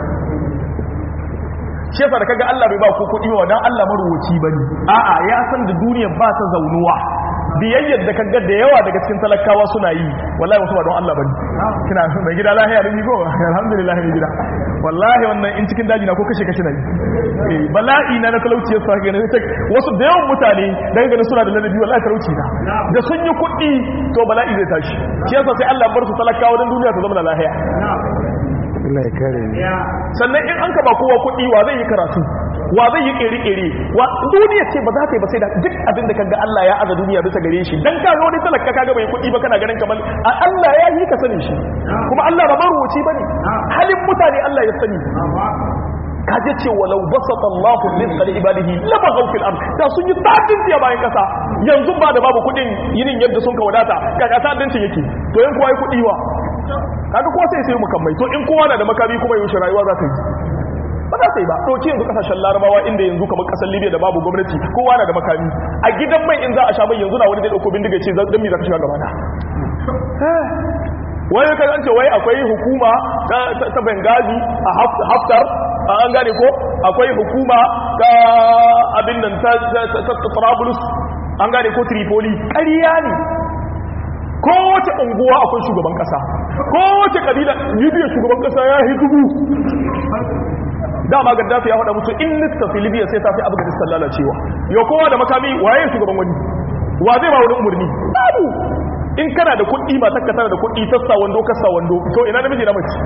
S1: shi yasa da kaga Allah bai ba ku kuɗi wa dan Allah maruwaci bane a'a ya san da duniya ba ta zaunuwa biyayyar da kaga da yawa daga cikin talakawa suna yi wallahi wasu ba don Allah bane kina mai gida lahiya da go alhamdulillah mai gida wallahi wannan in cikin daji na ko kashe kashe na yi bala'i na na talauci yasa ga ne wasu da yawan mutane daga ganin suna da ladabi wallahi talauci na da sun yi kuɗi to bala'i zai tashi shi yasa sai Allah bar su talakawa don duniya ta zama da lahiya
S2: Allah ya kare ni
S1: sannan in an ka ba kowa kuɗi wa zai yi karatu wa zai yi ƙere-ƙere wa duniya ce ba za ta yi ba sai da duk abin da kaga Allah ya aza duniya bisa gare shi dan kaga wani talaka kaga bai kuɗi ba kana ganin kamar a Allah ya yi ka sani shi kuma Allah ba maruwaci bane halin mutane Allah ya sani kaje ce walau basata Allahu rizqa li ibadihi labaghaw fil ard da sun yi tadin tiya bayan kasa yanzu ba da babu kudin yinin yadda sun ka wadata kaga tadincin yake to in kowa yi kudi wa kaga kowa sai sai mukammai to in kowa na da makami kuma yaushe rayuwa za ta yi ba za ta yi ba ɗauki yanzu kasashen larabawa inda yanzu kamar ƙasar libya da babu gwamnati kowa na da makami a gidan mai in za a sha mai yanzu na wani zai ɗauko bindiga ce don me za ka shiga gaba na wani kan an ce wai akwai hukuma ta bengazi a haftar an gane ko akwai hukuma ta abin nan ta trablus an gane ko tripoli ƙarya ne kowace unguwa akwai shugaban ƙasa kowace ƙabila libya shugaban ƙasa ya yi dubu dama gaddafi ya faɗa musu in littafi libya sai ta fi afghanistan lalacewa yau kowa da makami waye shugaban wani wa zai ba wani umarni babu in kana da kuɗi matar ka tana da kuɗi tassa wando kassa wando to ina namiji na mace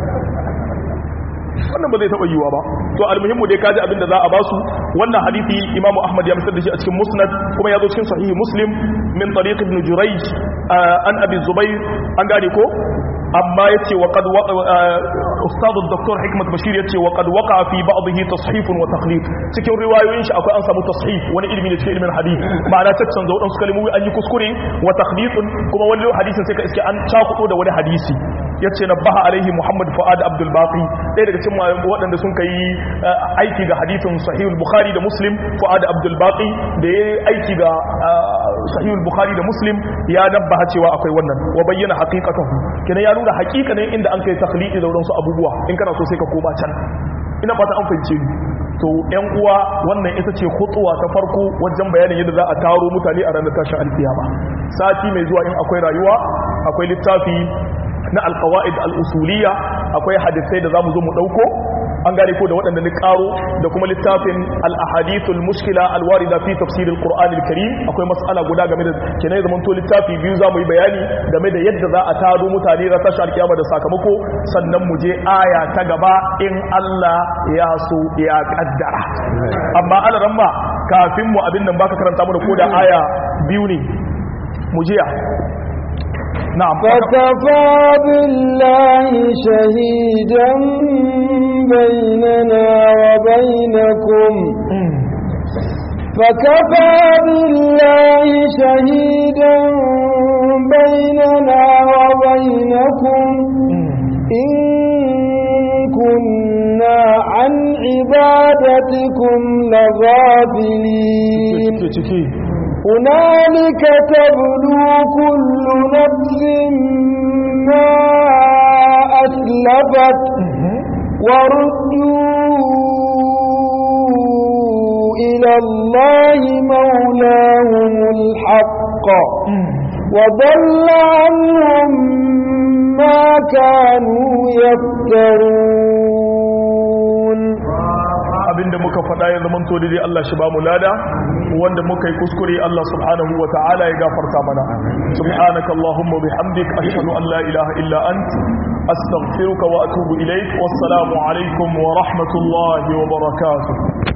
S1: wannan ba zai taɓa yiwa ba to almuhimmu dai kaji abin da za a basu wannan hadisi imamu ahmad ya misar da shi a cikin musnad kuma ya zo cikin sahihi muslim min tariq ibn jurayj an abi zubair an gane ko amma yace wa qad ustad dr hikmat bashir yace wa qad waqa fi ba'dhi tashif wa taqlid cikin riwayoyin shi akwai an samu tashif wani ilmi ne cikin ilmin hadith ma'ana tattan zo dan su kalmomi an yi kuskure wa taqlid kuma wani hadisin sai ka iske an cakudo da wani hadisi yace nabaha alaihi muhammad fuad abdul baqi ɗaya daga cikin waɗanda sun kai aiki ga hadithin sahih bukhari da muslim fuad abdul baqi da yayi aiki ga sahih bukhari da muslim ya nabbaha cewa akwai wannan wa bayyana haqiqatahu kenan ya nuna haqiqanin inda an kai takhliqi da wadansu abubuwa in kana so sai ka koma can ina fata an fahimce ni to yan uwa wannan ita ce khutsuwa ta farko wajen bayanin yadda za a taro mutane a ranar tashin alkiyama sati mai zuwa in akwai rayuwa akwai littafi na alqawaid al-usuliyya akwai hadisai da zamu zo mu dauko an gane ko da waɗanda ni karo da kuma littafin al-ahadithul mushkila al-warida fi tafsir al-qur'an al-karim akwai mas'ala guda game da kinai zaman to littafi biyu zamu yi bayani game da yadda za a taro mutane ra tashi alkiyama da sakamako sannan mu je aya ta gaba in Allah ya so ya kaddara amma alaran ma kafin mu abin nan baka karanta mu da koda aya biyu ne mu jiya na'am
S2: فكفى بالله شهيدا بيننا وبينكم فكفى بالله شهيدا بيننا وبينكم إن كنا عن عبادتكم لغافلين هنالك تبلو كل نفس ما أسلفت وردوا إلى الله مولاهم الحق وضل عنهم ما كانوا يفترون
S1: abinda muka faɗa ya zama to dai Allah shi ba mu lada wanda muka yi kuskure Allah subhanahu wa ta'ala ya gafarta mana subhanaka allahumma bihamdik ashhadu an la ilaha illa ant astaghfiruka wa atubu ilaik wassalamu alaikum wa rahmatullahi wa barakatuh